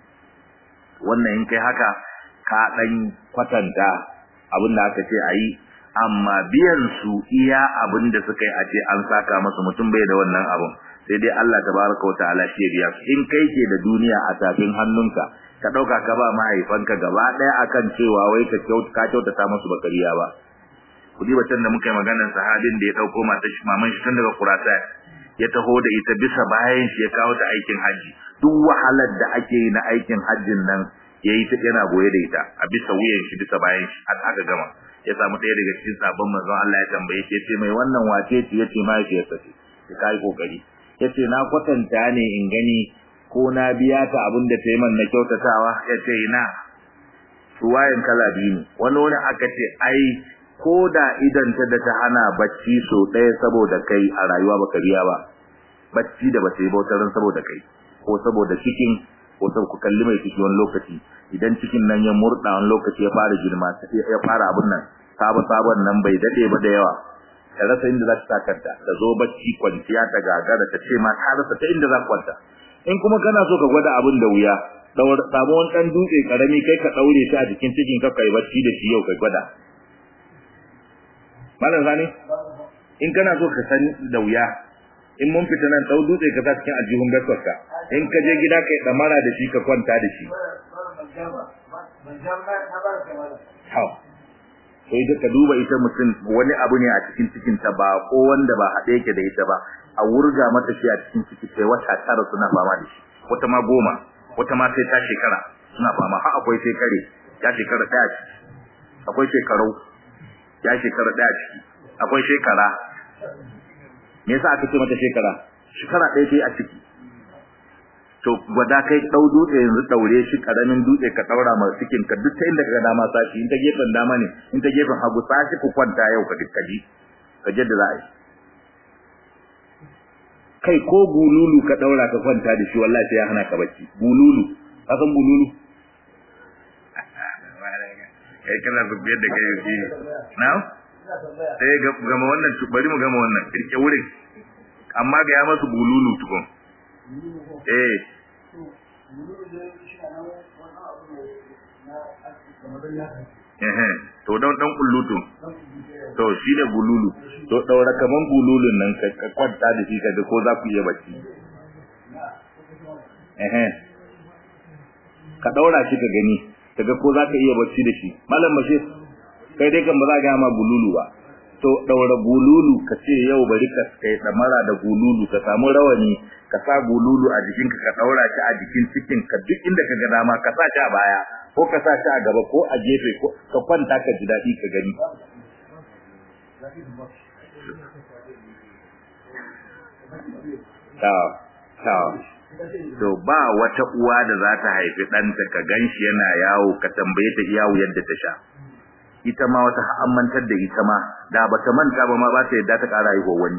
wannan in kai haka ka dan kwatanta abin da aka ce ayi amma biyan su iya abin da suka yi a ce an saka musu mutum bai da wannan abun sai dai Allah tabaraka wataala shi ya biya in kai ke da duniya a tafin hannunka ka dauka ka ba mahaifanka gaba daya akan cewa wai ka kyauta ka kyautata musu bakariya ba kudi batan da muka yi maganar sahabin da ya dauko mata shi maman shi tun daga kurata ya taho da ita bisa bayan shi ya kawo ta aikin haji duk wahalar da ake yi na aikin hajjin nan yayi ta yana goye da ita a bisa wuyan shi bisa bayan shi har aka gama ya samu ɗaya daga cikin sabon manzon Allah ya tambaye shi yace mai wannan wace ce yace mahaifiyarsa ce ya kai kokari yace na kwatanta ne in gani ko na biya ta abin da ta yi man na kyautatawa yace ina ruwayan kala biyu ne wani wani aka ce ai ko da idan ta da ta hana bacci so ɗaya saboda kai a rayuwa baka biya ba bacci da bata yi bautarin saboda kai ko saboda cikin ko saboda ku kalli mai ciki wani lokaci idan cikin nan ya murɗa wani lokaci ya fara girma ya fara abun nan sabo sabon nan bai dade ba da yawa ta rasa inda za ta kanta ta zo bacci kwanciya ta gagara ta ce ma ta rasa ta inda za kwanta in kuma kana so ka gwada abin da wuya daur samu wani dan dutse karami kai ka daure shi a jikin cikin ka kai bacci da shi yau kai gwada malam zani in kana so ka san da wuya in mun fita nan dau dutse ka sa cikin aljihun gaskarka in ka je gida kai damara da shi ka kwanta da shi Hau. sai da ka duba ita mutum wani abu ne a cikin cikin ta ba ko wanda ba haɗe yake da ita ba a wurga mata shi a cikin ciki sai wata tara suna fama da shi wata ma goma wata ma sai ta shekara suna fama har akwai shekare ya shekara ɗaya ciki akwai shekarau ya shekara ɗaya ciki akwai shekara me yasa aka ce mata shekara shekara ɗaya ce a ciki to gwada kai dau dutse yanzu daure shi karamin dutse ka daura ma cikin ka duk ta inda ka dama sashi in ta gefen dama ne in ta gefen hagu sashi ku kwanta yau ka dukkaji ka jadda za a yi kai ko bululu ka daura ka kwanta da shi wallahi sai ya hana ka bacci bululu ka san bululu kai kana biyar da kai yi na sai gama wannan bari mu gama wannan kirke wurin amma ga ya masu bululu tukun eh to don dan kullutu to shi ne bululu to daura kaman bululun nan ka kwanta da shi kaga ko za ku iya bacci eh ka daura shi ka gani kaga ko za ka iya bacci da shi malam bashir kai dai kan ba za ga ma bululu ba to daura bululu ka ce yau bari ka kai damara da bululu ka samu rawani ka sa bululu a jikin ka ka daura shi a jikin cikin ka duk inda ka ga dama ka sa shi a baya ko ka sa shi a gaba ko a gefe ko ka kwanta ka ji dadi ka gani ta ta to ba wata uwa da za ta haifi ɗanta ka ganshi yana yawo ka tambaye ta iyawu yadda ta sha ita ma wata ammantar da ita ma da bata manta ba ma ba ta yadda ta ƙara haihuwa wani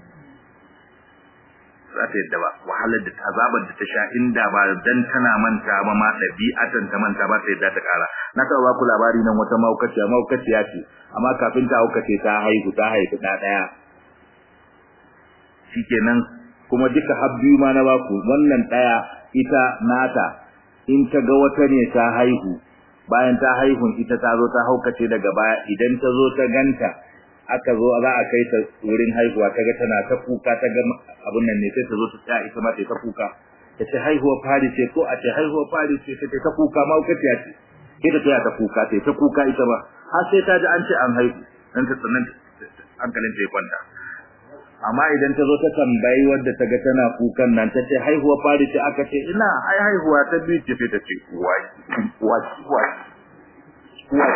za ta yadda ba wahalar da azabar da ta sha inda ba dan tana manta ba ma ɗabi'atan ta manta ba ta yadda ta ƙara na taɓa ba ku labari nan wata mahaukaciya mahaukaciya ce amma kafin ta haukace ta haihu ta haifi ɗa ɗaya shikenan kuma duka har biyu ma na baku wannan ɗaya ita nata in ta ga wata ne ta haihu bayan ta haihun ita ta zo ta haukace daga baya idan ta zo ta ganta aka zo za a kai ta wurin haihuwa ta ga tana ta kuka ta ga abun nan ne sai ta zo ta tsaya ita ma ta ta kuka ta ce haihuwa fari ce ko a ce haihuwa fari ce ta ta kuka ma uka ce ce ta tsaya ta kuka ta ta kuka ita ba har sai ta ji an ce an haihu dan ta tsanan hankalin ta ya kwanta amma idan ta zo ta tambayi wadda ta ga tana kukan nan ta ce haihuwa fari ce aka ce ina ai haihuwa ta biyu ce sai ta ce wai wai wai wai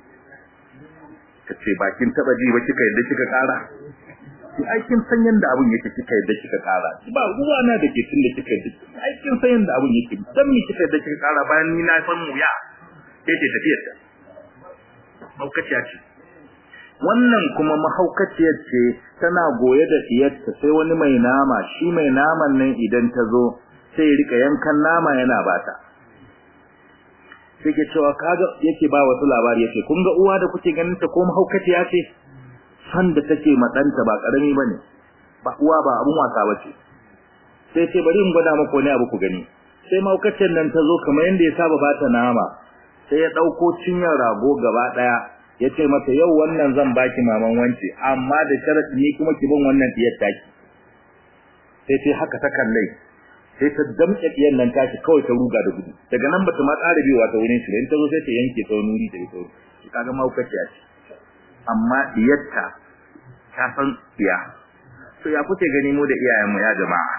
ta ce bakin taba ji ba kika yadda kika kara ki aikin san yanda abun yake kika yadda kika kara ba ruwa na da ke tun da kika yadda aikin san yanda abun yake dan mi kika yadda kika kara bayan ni na san mu ya sai ce tafiyar ta maukaciya ce wannan kuma mahaukaciyar ce tana goye da diyarta sai wani mai nama shi mai naman nan idan ta zo sai ya rika yankan nama yana bata sai ke cewa kaga yake ba wasu labari yake kun ga uwa da kuke ganin ta ko mahaukaciya ce san da take matsanta ba karami bane ba uwa ba abun wasa bace sai ce bari in gwada maka wani abu ku gani sai mahaukaciyar nan ta zo kamar yanda ya saba bata nama sai ya dauko cinyar rago gaba daya ya ce mata yau wannan zan baki maman wance amma da sharadi ni kuma ki bin wannan diyar taki sai sai haka ta kallai sai ta damƙe ɗiyan nan tashi kawai ta ruga da gudu daga nan bata ma tsara biyowa ta wurin shi in ta zo sai ta yanke ta nuri da ita shi kaga mahaukaciya ce amma diyarta ta san iya to ya kuke gani mu da iyayenmu ya jama'a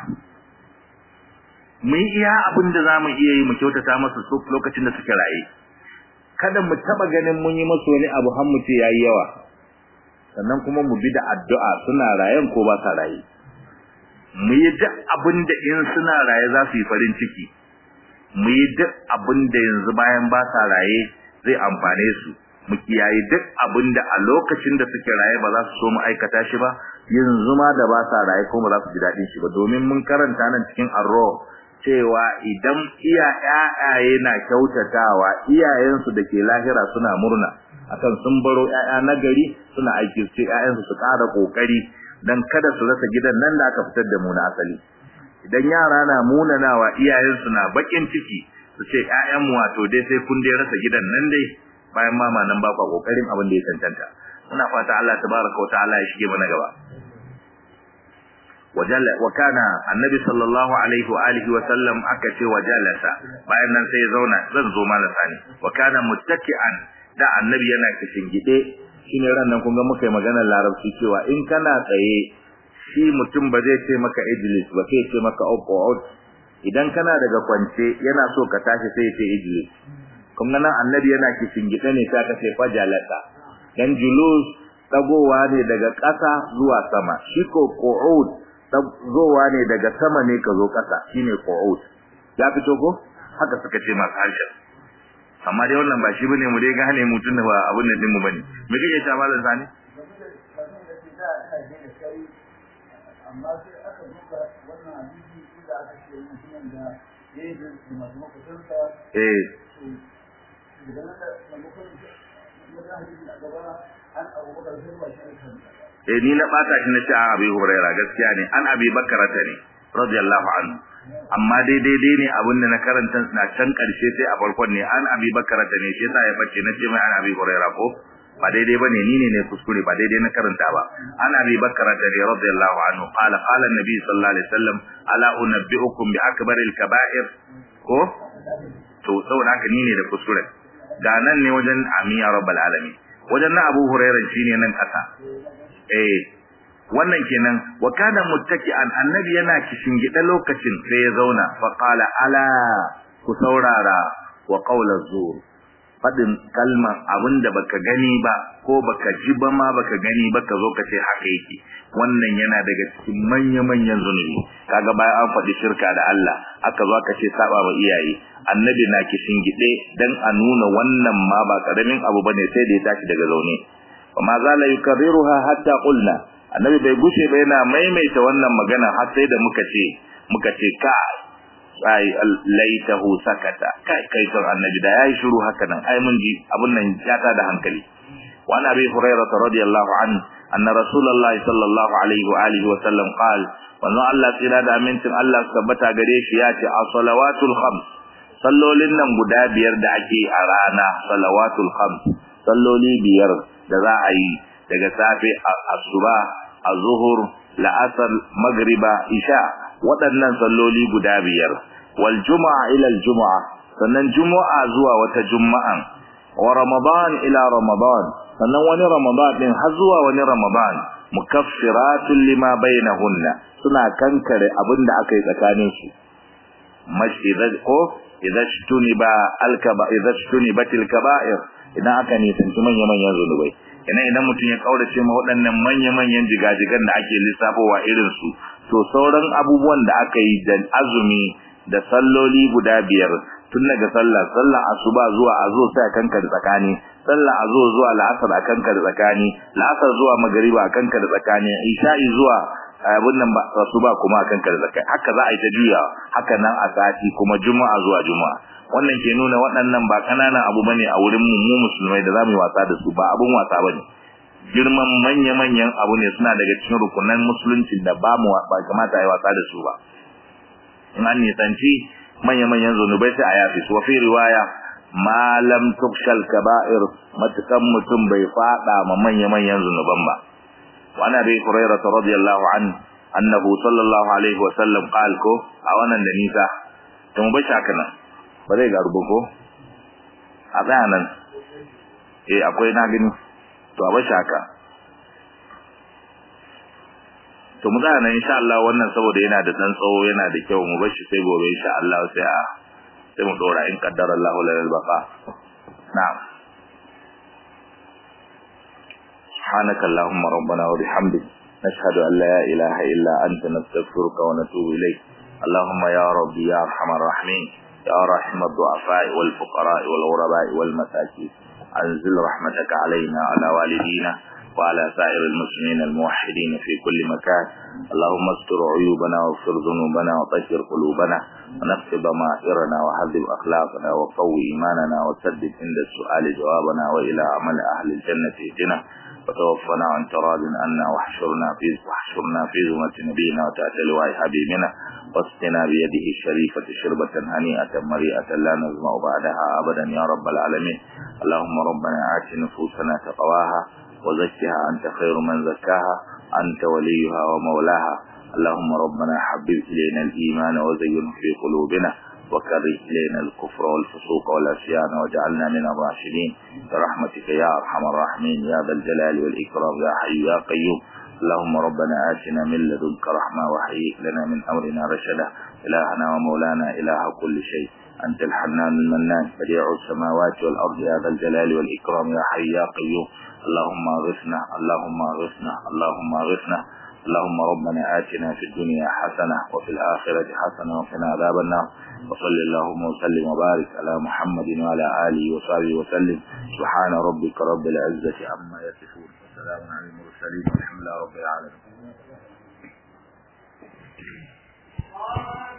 mu yi iya abin da za mu iya yi mu kyautata masu su lokacin da suke raye kada mu taɓa ganin mun yi masu wani abu har mu ce ya yi yawa sannan kuma mu bi da addu'a suna rayen ko ba sa raye mu yi duk abin da in suna raye za su yi farin ciki mu yi duk abin da yanzu bayan ba sa raye zai amfane su mu kiyaye duk abin da a lokacin da suke raye ba za su so mu aikata shi ba yanzu ma da ba sa raye ko ba za su ji daɗin shi ba domin mun karanta nan cikin arro cewa idan iya ƴaƴaye na kyautatawa iyayensu da ke lahira suna murna akan sun baro ƴaƴa na gari suna aiki su ce ƴaƴansu su ƙara ƙoƙari dan kada su rasa gidan nan da aka fitar da mu na asali idan yara na munanawa iyayensu na bakin ciki su ce ƴaƴan mu wato dai sai kun dai rasa gidan nan dai bayan mama nan ba kwa kokarin abin da ya tantanta muna fata Allah tabaraka wa ta'ala ya shige mana gaba wajalla wa kana annabi sallallahu alaihi wa alihi wa sallam aka ce wajalasa bayan nan sai ya zauna zan zo malasa ne wa kana muttaki'an da annabi yana kishin gide shine ran nan kun ga muka yi maganar larabci cewa in kana tsaye shi mutum ba zai ce maka ijlis ba sai ce maka uqud idan kana daga kwance yana so ka tashi sai ya ce ijlis kun ga nan annabi yana kishin gide ne sai ka ce fajalata dan julus dagowa ne daga ƙasa zuwa sama shi ko qu'ud dagowa ne daga sama ne ka zo ƙasa shine qu'ud ya fito ko haka suka ce masu harshen amma dai wannan ba shi bane mu dai gane mutun da ba abun nan din mu bane me kake ta malam sani amma sai aka duba wannan hadisi da aka ce mutumin da ya yi da masu makusansa eh daga nan da maimakon wajen hadisi a gaba an abubakar sai ba shi kan eh ni na bata shi na ce a abi huraira gaskiya ne an abi bakarata ne radiyallahu anhu amma dai daidai ne abin da na karanta na can karshe sai a farkon ne an abi bakarata ne shi yasa ya bace na ce mai an abi huraira ko ba daidai bane ni ne ne kuskure ba daidai na karanta ba an abi bakarata ne radiyallahu anhu qala qala an-nabi sallallahu alaihi wasallam ala unabbiukum bi akbaril kaba'ir ko to saboda haka ni ne da kuskure ga nan ne wajen amiya rabbal alamin wajen na abu hurairah shine nan kasa eh wannan kenan wa kana muttaki'an annabi yana gida lokacin sai ya zauna fa qala ala ku saurara wa qawla zur fadin kalman abinda baka gani ba ko baka ji ba ma baka gani ba ka zo ka ce haka yake wannan yana daga cikin manya manyan zunubi kaga bayan an faɗi shirka da Allah aka zo aka ce saba wa iyaye annabi na gide dan a nuna wannan ma ba karamin abu bane sai da ya tashi daga zaune وما زال يكررها حتى قلنا annabi bai gushe ba yana maimaita wannan magana har sai da muka ce muka ce ka ai laitahu sakata kai kai son annabi da yayi shiru haka nan ai mun ji abun nan ya ta da hankali wa an abi hurairah radiyallahu an anna rasulullahi sallallahu alaihi wa alihi wa sallam qala wannan Allah tsira da amincin Allah tabbata gare shi ya ce as-salawatul khams sallolin nan guda biyar da ake a rana salawatul khams salloli biyar da za a yi daga safe asuba azhur la'asar magriba isha waɗannan salloli guda biyar wal juma'a ila al juma'a sannan juma'a zuwa wata juma'an wa ramadan ila ramadan sannan wani ramadan din har zuwa wani ramadan mukaffiratun lima bainahunna suna kankare abinda aka yi tsakanin su mashidat ko idza shtuniba alkaba idza shtunibatil kaba'ir idan aka nisanci manya manyan zunubai idan idan mutum ya kaurace ma waɗannan manya manyan jigajigan da ake lissafowa irin su to sauran abubuwan da aka yi da azumi da salloli guda biyar tun daga sallah sallah asuba zuwa azo sai kanka da tsakani sallah azo zuwa la'asar akan ka da tsakani la'asar zuwa magariba akan ka da tsakani isha'i zuwa abun nan ba asuba kuma akan ka da tsakani haka za a yi ta juya haka nan a sati kuma juma'a zuwa juma'a wannan ke nuna waɗannan ba kananan abu bane a wurin mu mu musulmai da zamu yi wasa da su ba abun wasa bane girman manya-manyan abu ne suna daga cikin rukunan musulunci da ba mu ba kamata a yi wasa da su ba in an nisanci manya-manyan zunubai sai a yafi su wafi riwaya ma lam tukshal kaba'ir matukan mutum bai fada ma manya-manyan zunuban ba wa ana bi hurairah radiyallahu an annahu sallallahu alaihi wa sallam qal ko a wannan da nisa to mu bashi haka nan ba zai ga rubuko a bayanan eh akwai na gani to a bashi haka to mu tsaya nan insha Allah wannan saboda yana da dan tsawo yana da kyau mu bar shi sai gobe insha Allah sai a sai mu dora in qaddara Allah lana al-baqa na'am سبحانك اللهم ربنا وبحمدك نشهد أن لا إله إلا أنت نستغفرك ونتوب إليك اللهم يا ربي يا أرحم الراحمين يا رحم الضعفاء والفقراء والغرباء والمساكين أنزل رحمتك علينا وعلى والدينا وعلى سائر المسلمين الموحدين في كل مكان اللهم استر عيوبنا واغفر ذنوبنا وطهر قلوبنا ونقض ضمائرنا وهذب أخلاقنا وقوي إيماننا وسدد عند السؤال جوابنا وإلى عمل أهل الجنة اهدنا وتوفنا عن تراض عنا واحشرنا في واحشرنا في زمرة نبينا وتأتى لواء حبيبنا واسقنا بيده الشريفة شربة هنيئة مريئة لا نزمع بعدها أبدا يا رب العالمين اللهم ربنا آت نفوسنا تقواها وزكها أنت خير من زكاها أنت وليها ومولاها اللهم ربنا حبب إلينا الإيمان وزينه في قلوبنا وكره إلينا الكفر والفسوق والعصيان واجعلنا من الراشدين برحمتك يا أرحم الراحمين يا ذا الجلال والإكرام يا حي يا قيوم اللهم ربنا آتنا من لدنك رحمة وحيئ لنا من أمرنا رشدا إلهنا ومولانا إله كل شيء أنت الحنان المنان بديع السماوات والأرض يا ذا الجلال والإكرام يا حي يا قيوم اللهم اغثنا اللهم اغثنا اللهم اغثنا اللهم ربنا آتنا في الدنيا حسنة وفي الآخرة حسنة وقنا عذاب النار وصل اللهم وسلم وبارك على محمد وعلى آله وصحبه وسلم سبحان ربك رب العزة عما يصفون وسلام على المرسلين والحمد لله رب العالمين